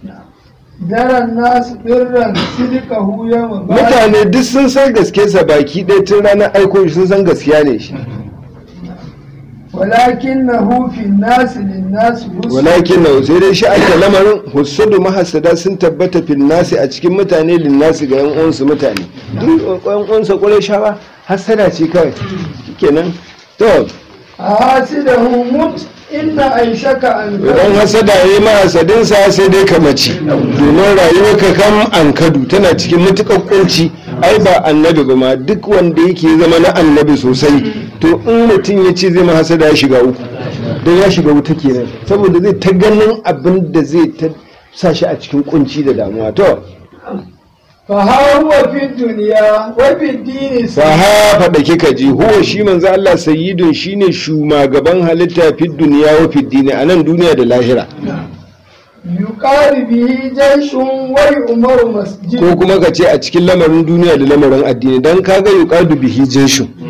درى الناس برا صدقه يوم بعد mutane duk sun san gaske sa baki ɗaya tun ranar aiko shi sun san gaskiya ne shi ولكنه في الناس للناس حسن walakin na sai dai shi ake lamarin husudu mahasada sun tabbata fil nasi a cikin mutane lin nasi ga yan uwansu mutane duk yan uwansa kwarai shawa hasada ce kawai kenan to حاسده مت إن عيشك أن idan hasada ya yi mahasadin sa sai dai ka mace domin rayuwar ka kan ankadu tana cikin matukar kunci ai ba annabi ba ma duk wanda yake zama na annabi sosai to in mutum ya ce zai ma hasada ya shiga uku don ya shiga wuta kenan saboda zai ta ganin abin da zai ta sa shi a cikin kunci da damuwa to فها هو في الدنيا وفي الدين fa ha faɗa kika ji huwa shi manzo Allah sayyidun shine shugaban halitta fi duniya wa fi dini a nan duniya da lahira يقال به جيش ويؤمر مسجد ko kuma ka ce a cikin lamarin duniya da lamarin addini dan kaga yuqadu bihi jeshu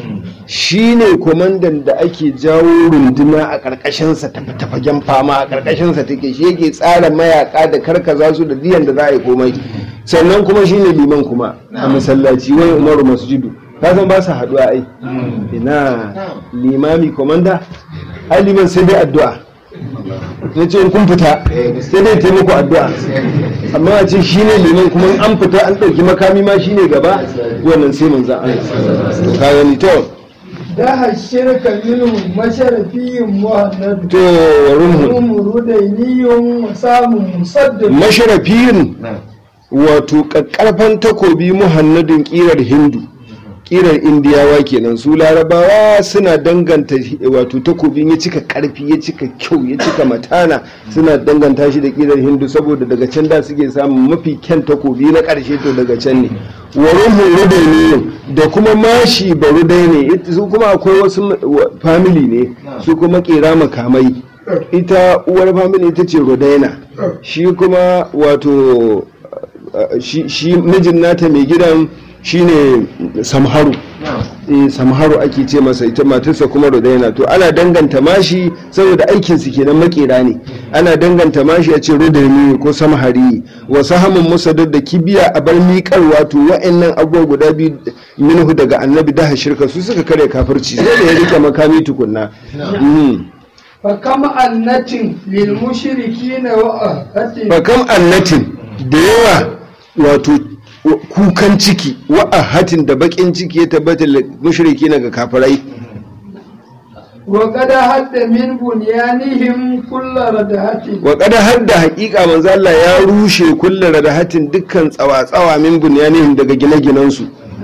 shine kwamandan da ake jawo runduna a ƙarƙashinsa tafi tafagen fama a ƙarƙashinsa take shi yake tsara mayaka da karkaza su da diyan da za a yi komai sannan kuma shine liman kuma a masallaci wani umaru masjidu ka san ba su haɗuwa ai ina limami komanda ai liman sai dai addu'a ya ce kun fita sai dai taimako addu'a amma a ce shine liman kuma in an fita an ɗauki makami ma shine gaba wannan sai manzan Allah to ka gani to daha shirka minhum masharafiyyin muhannadu to warumhu umuru dainiyun wa samun musaddad masharafiyin wato ƙaƙƙarfan takobi muhannadin ƙirar hindu ƙirar indiyawa kenan su larabawa suna danganta wato takobin ya cika ƙarfi ya cika kyau ya cika matana suna danganta shi da ƙirar hindu saboda daga can da suke samun mafi kyan takobi na ƙarshe to daga can ne warin rudaini da kuma mashi barudai ne It- su kuma akwai wasu wa- family ne su kuma ƙera makamai ita uwar family ita ce rudaina shi kuma wato uh, shi shi mijin nata mai gidan shine samharu eh samharu ake ce masa ita matarsa kuma rudaina to ana danganta mashi saboda aikin su kenan makera ne ana danganta mashi a ce rudaini ko samhari wa sahamun musaddad da kibiya a bar miƙar wato wa'annan abubuwa guda biyu minhu daga annabi da shirka su suka kare kafirci sai da ya rika makami tukunna Mhm. fakam annatin lil mushrikina wa ahatin fakam annatin da yawa wato kukan ciki wa'ahatin da bakin ciki ya tabbata mushriki na ga kafirai wa qad hadda min bunyanihim kullu radahatin wa kada har da hakika manzo Allah ya rushe kullu radahatin dukkan tsawa-tsawa min bunyanihim daga gine-ginensu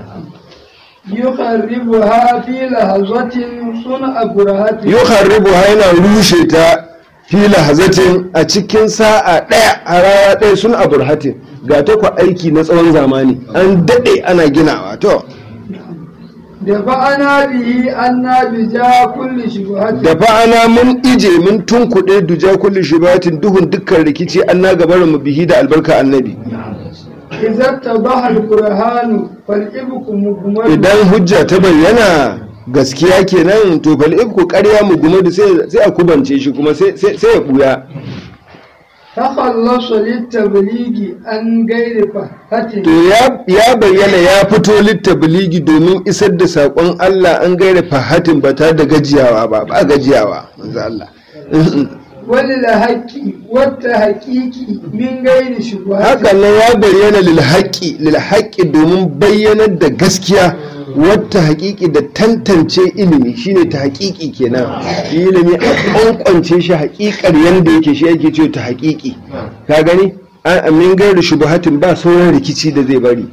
yukharribuha fi lahazatin sun'a burahatin yukharribu ha yana rushe ta fi lahazatin a cikin sa'a ɗaya a rana ɗaya sun aburhatin ga ta ku aiki na tsawon zamani an daɗe ana ginawa to da fa'ana bihi anna bija kulli shubhatin da fa'ana mun ije mun tunkuɗe duja kulli shibatin duhun dukkan rikici an na gabarin mu bihi da albarka annabi idza tabaha al-qur'anu fal ibku mugmad idan hujja ta bayyana gaskiya kenan to fal ibku ƙarya mu gumadu sai sai a kubance shi kuma sai sai sai ya buya takhallasa lit-tablighi an ghairi fahatin to ya ya bayyana ya fito littabligi domin isar da saƙon Allah an gaira fahatin ba tare da gajiyawa ba ba gajiyawa manzo Allah walil haqqi wata haqiqi min ghairi shubhatin haka nan ya bayyana lil haqqi lil haqqi domin bayyanar da gaskiya wata haƙiƙi da tantance ilimi shine ta haƙiƙi kenan shi ilimi a ƙwanƙwance shi haƙiƙar yanda yake shi yake ce ta haƙiƙi ka gani an min gairi shubuhatin ba sauran rikici da zai bari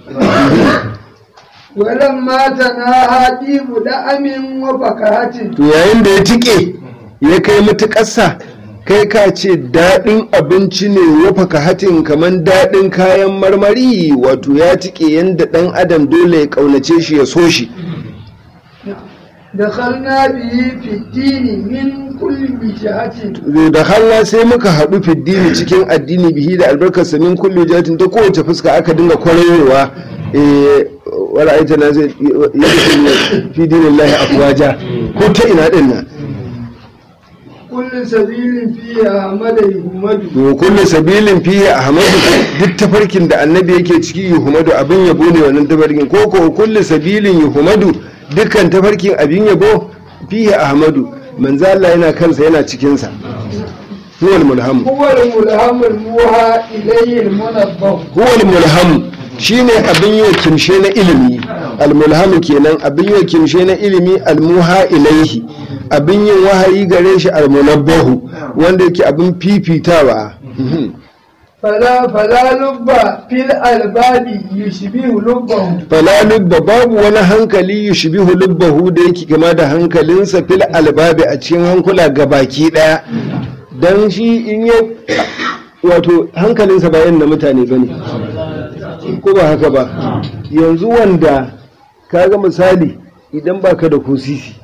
ولما تناهى ديب دأم وفكهة to yayin da ya tike ya kai matuƙarsa kai ka ce daɗin abinci ne wafaka hatin kamar daɗin kayan marmari wato ya tike yadda ɗan adam dole ya ƙaunace shi ya so shi دخلنا به في الدين من كل وجهة da halla sai muka haɗu fiddini cikin addini bihi da albarkarsa min kulli jatin ta kowace fuska aka dinga kwararowa eh wala aita na zai yi fi dinillahi afwaja ko ta ina din nan كل سبيل فيها أحمد يهمد to kullu sabilin fihi ahmadu duk tafarkin da annabi yake ciki yuhumadu abin yabo ne wannan tafarkin ko ko kullu sabilin yuhumadu dukkan tafarkin abin yabo fihi ahmadu manzo Allah yana kansa yana cikin sa huwal mulham هو الملهم الموحى إليه المنبه huwal mulham shine abin yi kimshe na ilimi almulhamu kenan abin yi kimshe na ilimi almuha ilaihi abin yin wahayi gare shi almunabbahu wanda yake abin fifitawa فلا فلا لب في الألباب يشبه لبه fala lubba babu wani hankali yushbihu lubbahu da yake kama da hankalinsa fil albabi a cikin hankula gabaki daya dan shi in ya wato hankalinsa ba yin na mutane bane ko ba haka ba yanzu wanda kaga misali idan baka da kusisi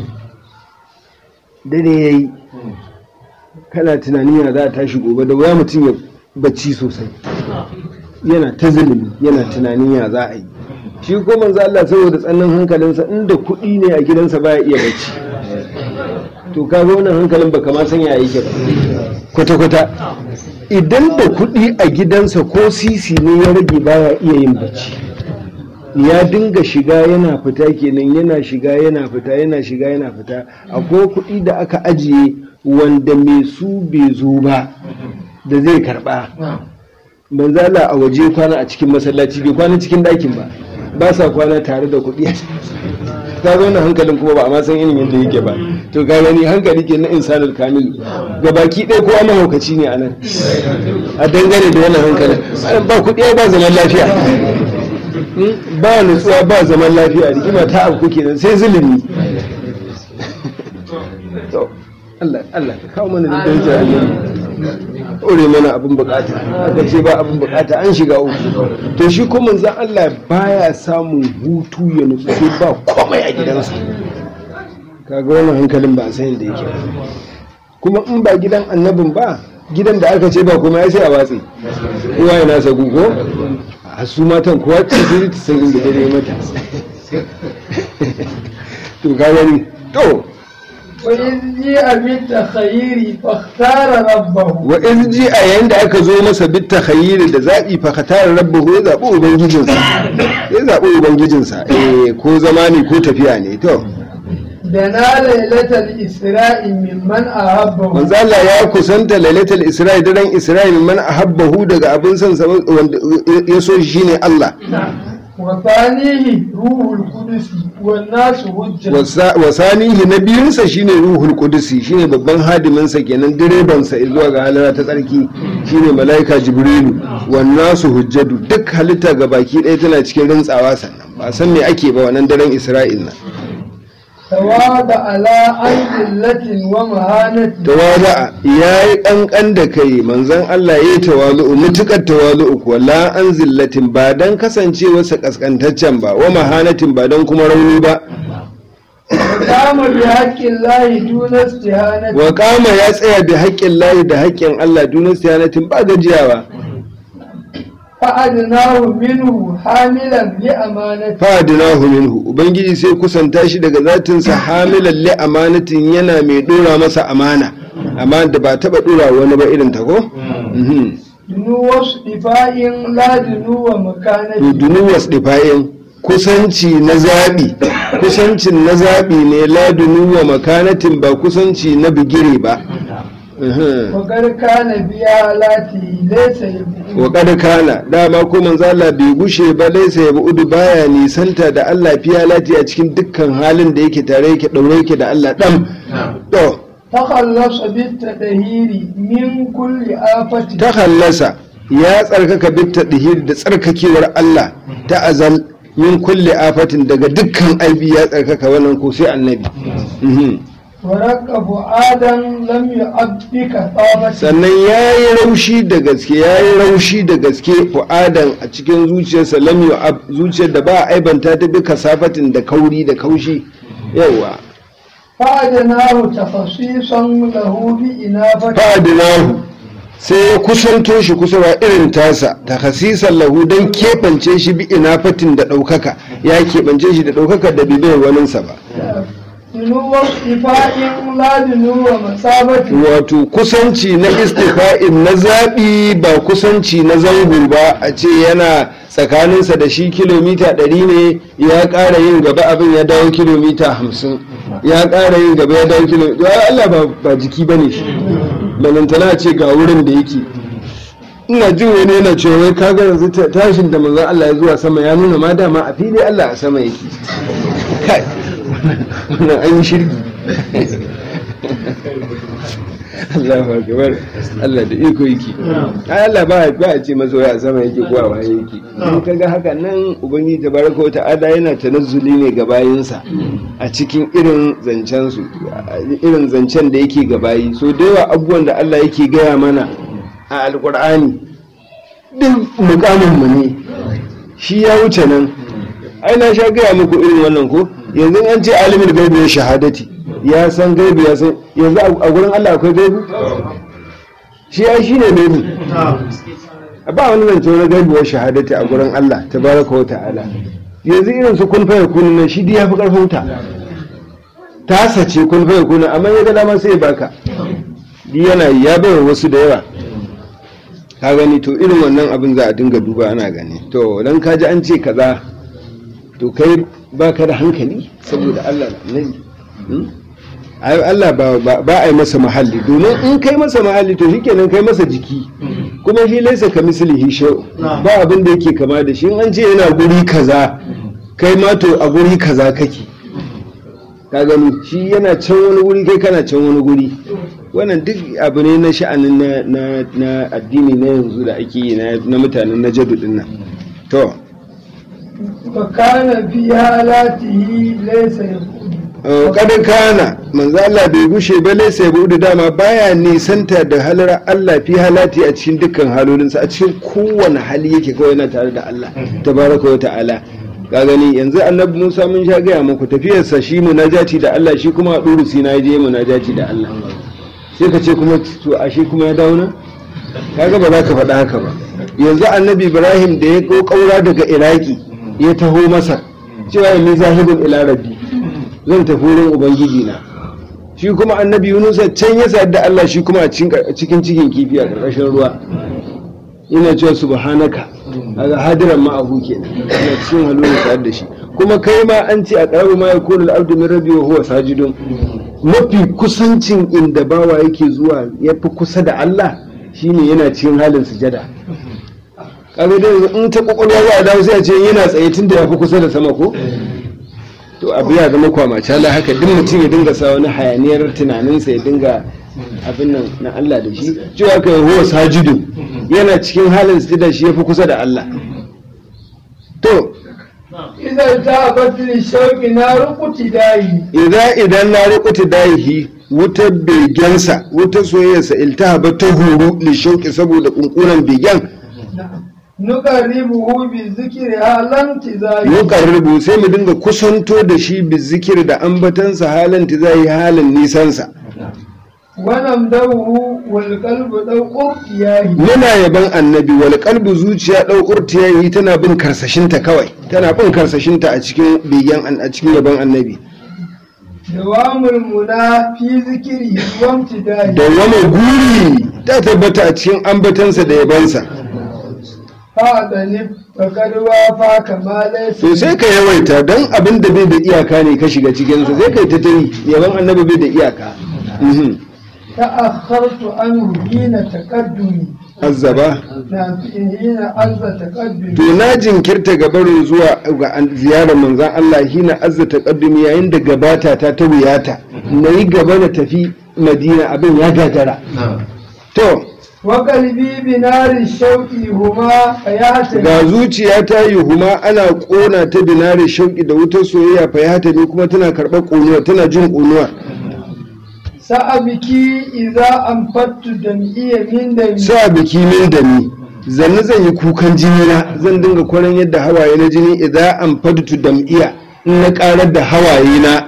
dare yayi kana tunanin ya za a tashi gobe da wuya mutum ya bacci sosai yana ta zulumi yana tunanin ya za a yi shi ko manzo Allah saboda tsannan hankalinsa inda kuɗi ne a gidansa baya iya bacci to ka ga wannan hankalin baka ma san ya yake ba kwata kwata idan da kuɗi a gidansa ko sisi ne ya rage baya iya yin bacci ya dinga shiga yana fita kenan yana shiga yana fita yana shiga yana fita akwai kuɗi da aka ajiye wanda mai su bai zo ba da zai karba manzala a waje kwana a cikin masallaci bai kwana cikin ɗakin ba ba sa kwana tare da kuɗi ka zo na hankalin kuma ba a ma san irin yadda yake ba to ka gani hankali ke na insanul kamil ga baki ɗaya kowa mahaukaci ne a nan a dangane da wannan hankalin ba kuɗi ba zaman lafiya ba nutsuwa ba zaman lafiya rigima ta abu kenan sai zulumi to Allah Allah ka kawo mana da darajar Allah ore mana abin bukata aka ce ba abin bukata an shiga uku to shi kuma manzon Allah baya samun hutu ya nutsu sai ba komai a gidansa kaga wannan hankalin ba san yadda yake kuma in ba gidan annabin ba gidan da aka ce ba kuma ya sai a watsi kowa ya nasa gugo a su matan kowa ce sai ta san inda dare mata to ka gani to وإذ جيء بالتخيير فاختار ربه wa in ji a yayin da aka zo masa bit takhayyir da zabi fa khatara rabbahu ya zabi ubangijinsa ya zabi ubangijinsa eh ko zama ne ko tafiya ne to دنا ليلة الإسراء ممن أحبه manzo Allah ya kusanta lailatul isra'i daren isra'i man ahabbahu daga abin son sa wanda ya so shi ne Allah وثانيه روح القدس والناس حجة Wasa- wasanihi na biyunsa shine ruhul kudusi shine babban hadiminsa kenan direbansa zuwa ga halara ta tsarki shine mala'ika jibrilu wannan su hujjadu duk halitta ga baki ɗaya tana cikin rintsawa sannan ba san me ake ba wannan daren isra'il na تواضع على عن ذلة ومهانة tawada'a ya yi ƙanƙan da kai manzon Allah ya yi tawalu'u mutukar tawalu'u kuwa la an zillatin ba don kasancewarsa ƙasƙantaccen ba wa mahanatin ba don kuma rauni ba وقام بحق الله دون استهانة wa kama ya tsaya da haƙƙin layi da haƙƙin Allah dunan siyanatin ba gajiyawa فأدناه منه حاملا لأمانة fadinahu minhu ubangiji sai kusanta shi daga zatinsa hamilan li amanatin yana mai dora masa amana amma da ba taba dora wani ba irin ta ko Mhm. دنو اصطفاء لا دنو to مكانة dunu wasdifayin kusanci na zabi kusancin na zabi ne la dunu wa makanatin ba kusanci na bigire ba Mhm. وقد كان بآلاته ليس يبدو wa kad kana dama ko manzo Allah bai gushe ba laisa ya bu'udu baya nisanta da Allah fiya lati a cikin dukkan halin da yake tare yake daure yake da Allah dam to تخلص بالتدهير من كل آفة ta hallasa ya tsarkaka bitta dihir da tsarkakewar Allah ta azal min kulli afatin daga dukkan aibi ya tsarkaka wannan ko sai annabi Mhm. ورق فؤادا لم يعبك طابة sannan ya yi raushi da gaske ya yi raushi da gaske fu'adan a cikin zuciyarsa lam yu'ab zuciyar da ba a aibanta ta bi kasafatin da kauri da kaushi yawa فأدناه تخصيصا له بإنافة fa'adinahu sai ya kusanto shi kusurwa irin tasa ta hasisan lahu don keɓance shi bi inafatin da ɗaukaka ya keɓance shi da ɗaukaka da bibiyar waninsa ba دنو اصطفاء لا دنو مسابة wato kusanci na istifa'in na zaɓi ba kusanci na zango ba a ce yana tsakaninsa da shi kilomita ɗari ne ya ƙara yin gaba abin ya dawo kilomita hamsin ya ƙara yin gaba ya dawo kilomita ya Allah ba, ba jiki ba ne shi balantana ce ga wurin da yake ina jin wani yana cewa wai kaga yanzu ta- tashin da manzon Allah ya zuwa sama ya nuna ma dama a fili Allah a sama yake kai wannan an yi shirki Allahu akbar Allah da iko yake ai Allah ba ba a ce masa wai a sama yake ko a waye yake in kaga haka nan ubangiji tabaraka wa ta'ala yana tanazzuli ne ga bayinsa a cikin irin zancen su irin zancen da yake ga bayi so da yawa abubuwan da Allah yake gaya mana a alqur'ani duk mukamin mu ne shi ya wuce nan ai na sha gaya muku irin wannan ko yanzu an ce alimin gaibi ya shahadati ya san gaibi ya san yanzu a gurin Allah akwai gaibi shi ya shi ne gaibi ba wani zance wani gaibi wa shahadati a gurin Allah tabaraka wa ta'ala yanzu irin su kun faya kunu nan shi dai ya fi karfin ta ta sace kun faya kunu amma ya ga dama sai ya baka di yana yi, ya bayar wasu da yawa ka gani to irin wannan abin za a dinga duba ana gani to dan ka ji an ce kaza to kai baka da hankali saboda Allah da annabi hmm? ai Allah ba ba- ba a yi masa mahalli domin in kai masa mahalli to shikenan kai masa jiki kuma shi laisa ka mislihi shay ba abin da yake kama da shi in an ce yana guri kaza kai ma to a guri kaza kake ka gani shi yana can wani guri kai kana can wani guri wannan duk abu ne na sha'anin na, na, na addini na yanzu da ake yi na, na mutanen na jadu din nan to وكان في حالاته ليس يقول kadin kana manzo Allah bai gushe ba lai sai budu dama baya nisanta da halar Allah fi halati a cikin dukkan halolinsa a cikin kowane hali yake kawai yana tare da Allah tabaraka wa ta'ala ka gani yanzu annabi Musa mun sha gaya muku tafiyarsa shi munajati da Allah shi kuma a duru sina je munajati da Allah sai ka ce kuma to ashe kuma ya dawo nan kaga ba za ka faɗa haka ba yanzu annabi Ibrahim da ya ko kaura daga Iraki ya taho Masar cewa ni zahibun ila rabbi zan tafi wurin ubangiji na shi kuma annabi Yunus can ya sayar da Allah shi kuma a cikin cikin kifi a ƙarƙashin ruwa ina cewa subhanaka kaga hadiran ma abu kenan ina cikin halin sayar da shi kuma kai ma an ce a qarabu ma yakunu al-abdu min rabbi wa huwa sajidun mafi kusancin inda bawa yake zuwa yafi kusa da Allah shine yana cikin halin sujada kaga dai in ta kokolwa za a dawo sai a ce yana tsaye tun da yafi kusa da sama ko to abu ya zama kwamacala haka duk mutum ya dinga sa wani hayaniyar tunaninsa ya dinga abin nan na Allah da shi cewa kai huwa sajidu yana cikin halin sujada shi yafi kusa da Allah to إذا ذهبت للشوق نار قتدائه idza idan na riƙuta dahi wutar begensa wutar soyayyarsa iltahaba ta huru li shauƙi saboda kunkunan begen نقربه بالذكر على انتظاره yuqarribu sai mu dinga kusanto da shi bi zikir da ambatansa halin zai halin nisansa ونمدوه والقلب ذو قرطياه muna yaban annabi wal qalbu zuciya ɗaukar tiyayi tana bin karsashinta kawai tana bin karsashinta a cikin begen an- a cikin yaban annabi دوام المنى في ذكره وامتداه dawwama guri ta tabbata a cikin ambatansa da yabansa فأذنب فقد وافى كما ليس to sai ka yawaita don abin da bai da iyaka ne ka shiga cikinsa sai kai ta tari yaban annabi bai da iyaka Mhm. تأخرت عنه حين تقدمي azzaba نعم حين عز تقدمي to na jinkirta gabarin zuwa ga an- ziyarar manzan Allah hina azza taqaddumi yayin da gabata ta ta wuyata na yi gaba na tafi madina abin ya gagara to وقلبي بنار الشوق هما حياة ga zuciya ta yi huma ana kona ta binare shauki da wutar soyayya fa ya ne kuma tana karɓar ƙonuwa tana jin ƙonuwa سأبكي إذا أنفدت دمعي من دمي sa biki min da ni zanni zan yi kukan jini na zan dinga kwaran yadda hawaye na jini idan an fadtu dam'iya in na karar da hawaye na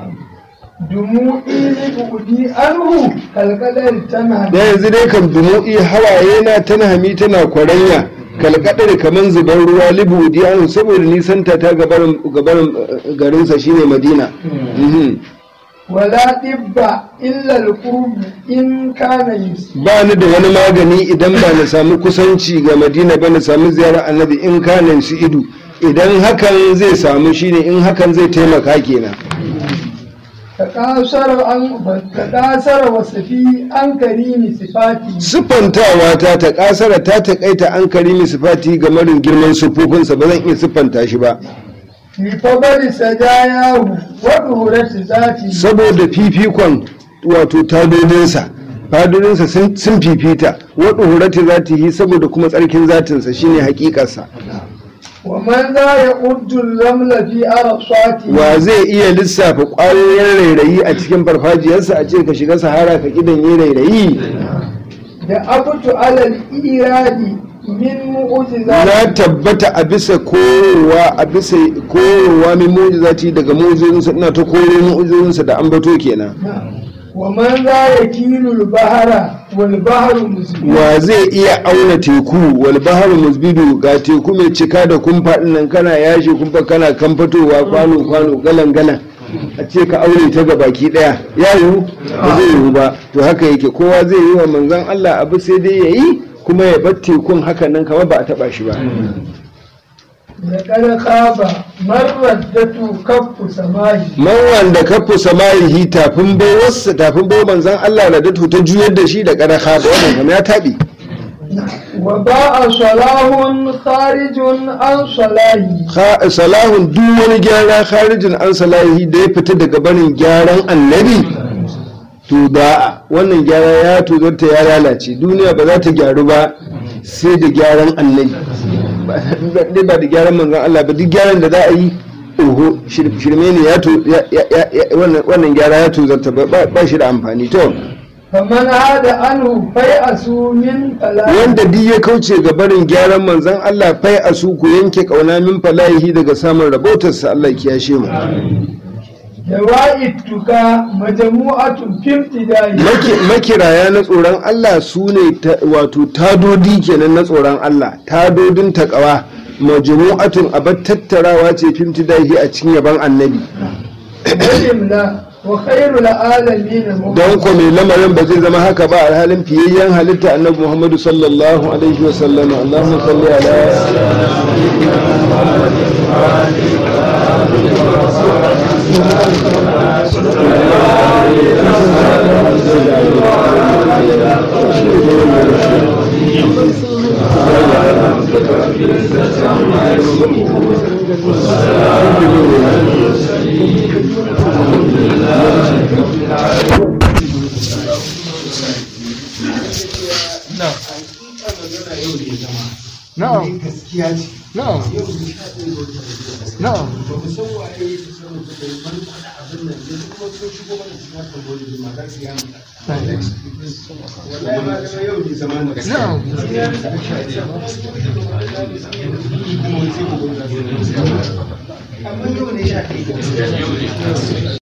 دموعي لبعدي عنه كالقدر تنهد da yanzu dai kan dumu'i hawaye na tana hami tana kwaranya kalkadar kaman zubar ruwa libudi an saboda nisanta ta gabarin gabarin eh, garinsa shine madina Mhm. ولا طب إلا القرب إن كان يسير ba ni da wani magani idan ba na samu kusanci ga madina ba na samu ziyarar annabi in kanan su idu idan hakan zai samu shine in hakan zai taimaka kenan تقاصر عن تقاصر وصفي عن كريم صفاتي siffantawa ta ta kasara ta takaita an karimi sifati ga marin girman sufufinsa ba zan iya siffanta shi ba لفضل سجاياه وظهورة ذاتي saboda fifikon wato tadodinsa fadodinsa sun sun fifita wadda hurati zatihi saboda kuma tsarkin zatinsa shine hakikarsa ومن ذا يؤد الرمل في أرصاته wa zai iya lissafa ƙwayoyin rairayi a cikin farfajiyarsa a ce ka shiga sahara ka kidan yi rairayi دأبت على الإيراد من معجزات na tabbata a bisa korowa a bisa korowa min mu'jizati daga mu'jizozinsa ina ta koro mu'jizozinsa da ambato kenan ومن ذا يكيل البحر والبحر مسجد wa zai iya auna teku wal baharu musbidu ga teku mai cika da kumfa din nan kana yashi kumfa kana kan fitowa kwano kwano galan galan a ce ka aure ta ga baki daya ya yiwu ba zai yiwu ba to haka yake kowa zai yi wa manzon Allah abu sai dai yayi kuma ya bar tekun haka nan kamar ba a taba shi ba لقد خاب من ردته كف سماه man wanda kafu samayihi tafin baiwarsa tafin baiwar manzon Allah da datu ta juyar da shi da kada ba wannan kamar ya tabi وباء صلاح خارج عن صلاحه Kha- salahun duk wani gyara kharijin an salahi da ya fita daga barin gyaran annabi to da wannan gyara ya tozarta ya lalace duniya ba za ta gyaru ba sai da gyaran annabi ba dai ba da gyaran manzon Allah ba duk gyaran da za a yi oho shir- shirme ne ya to ya- ya- ya- wannan- wannan gyara ya tozarta ba ba shi da amfani to فمن عاد عنه فيأسوا من فلاح wanda duk ya kauce ga barin gyaran manzon Allah fai a su ku yanke kauna min falahi daga samun rabotarsa Allah ya kiyashe mu جوائدك مجموعة في ابتدائه Maki- makiraya na tsoron Allah su ne ta- wato tadodi kenan na tsoron Allah tadodin takawa majmu'atun abar tattarawa ce fimtidahi a cikin yaban annabi وجملة وخير العالمين don ko mai lamarin ba zai zama haka ba alhalin fiyayyen halitta annabi Muhammadu sallallahu alaihi wa sallam Allahumma salli ala na'am na'am na'am na'am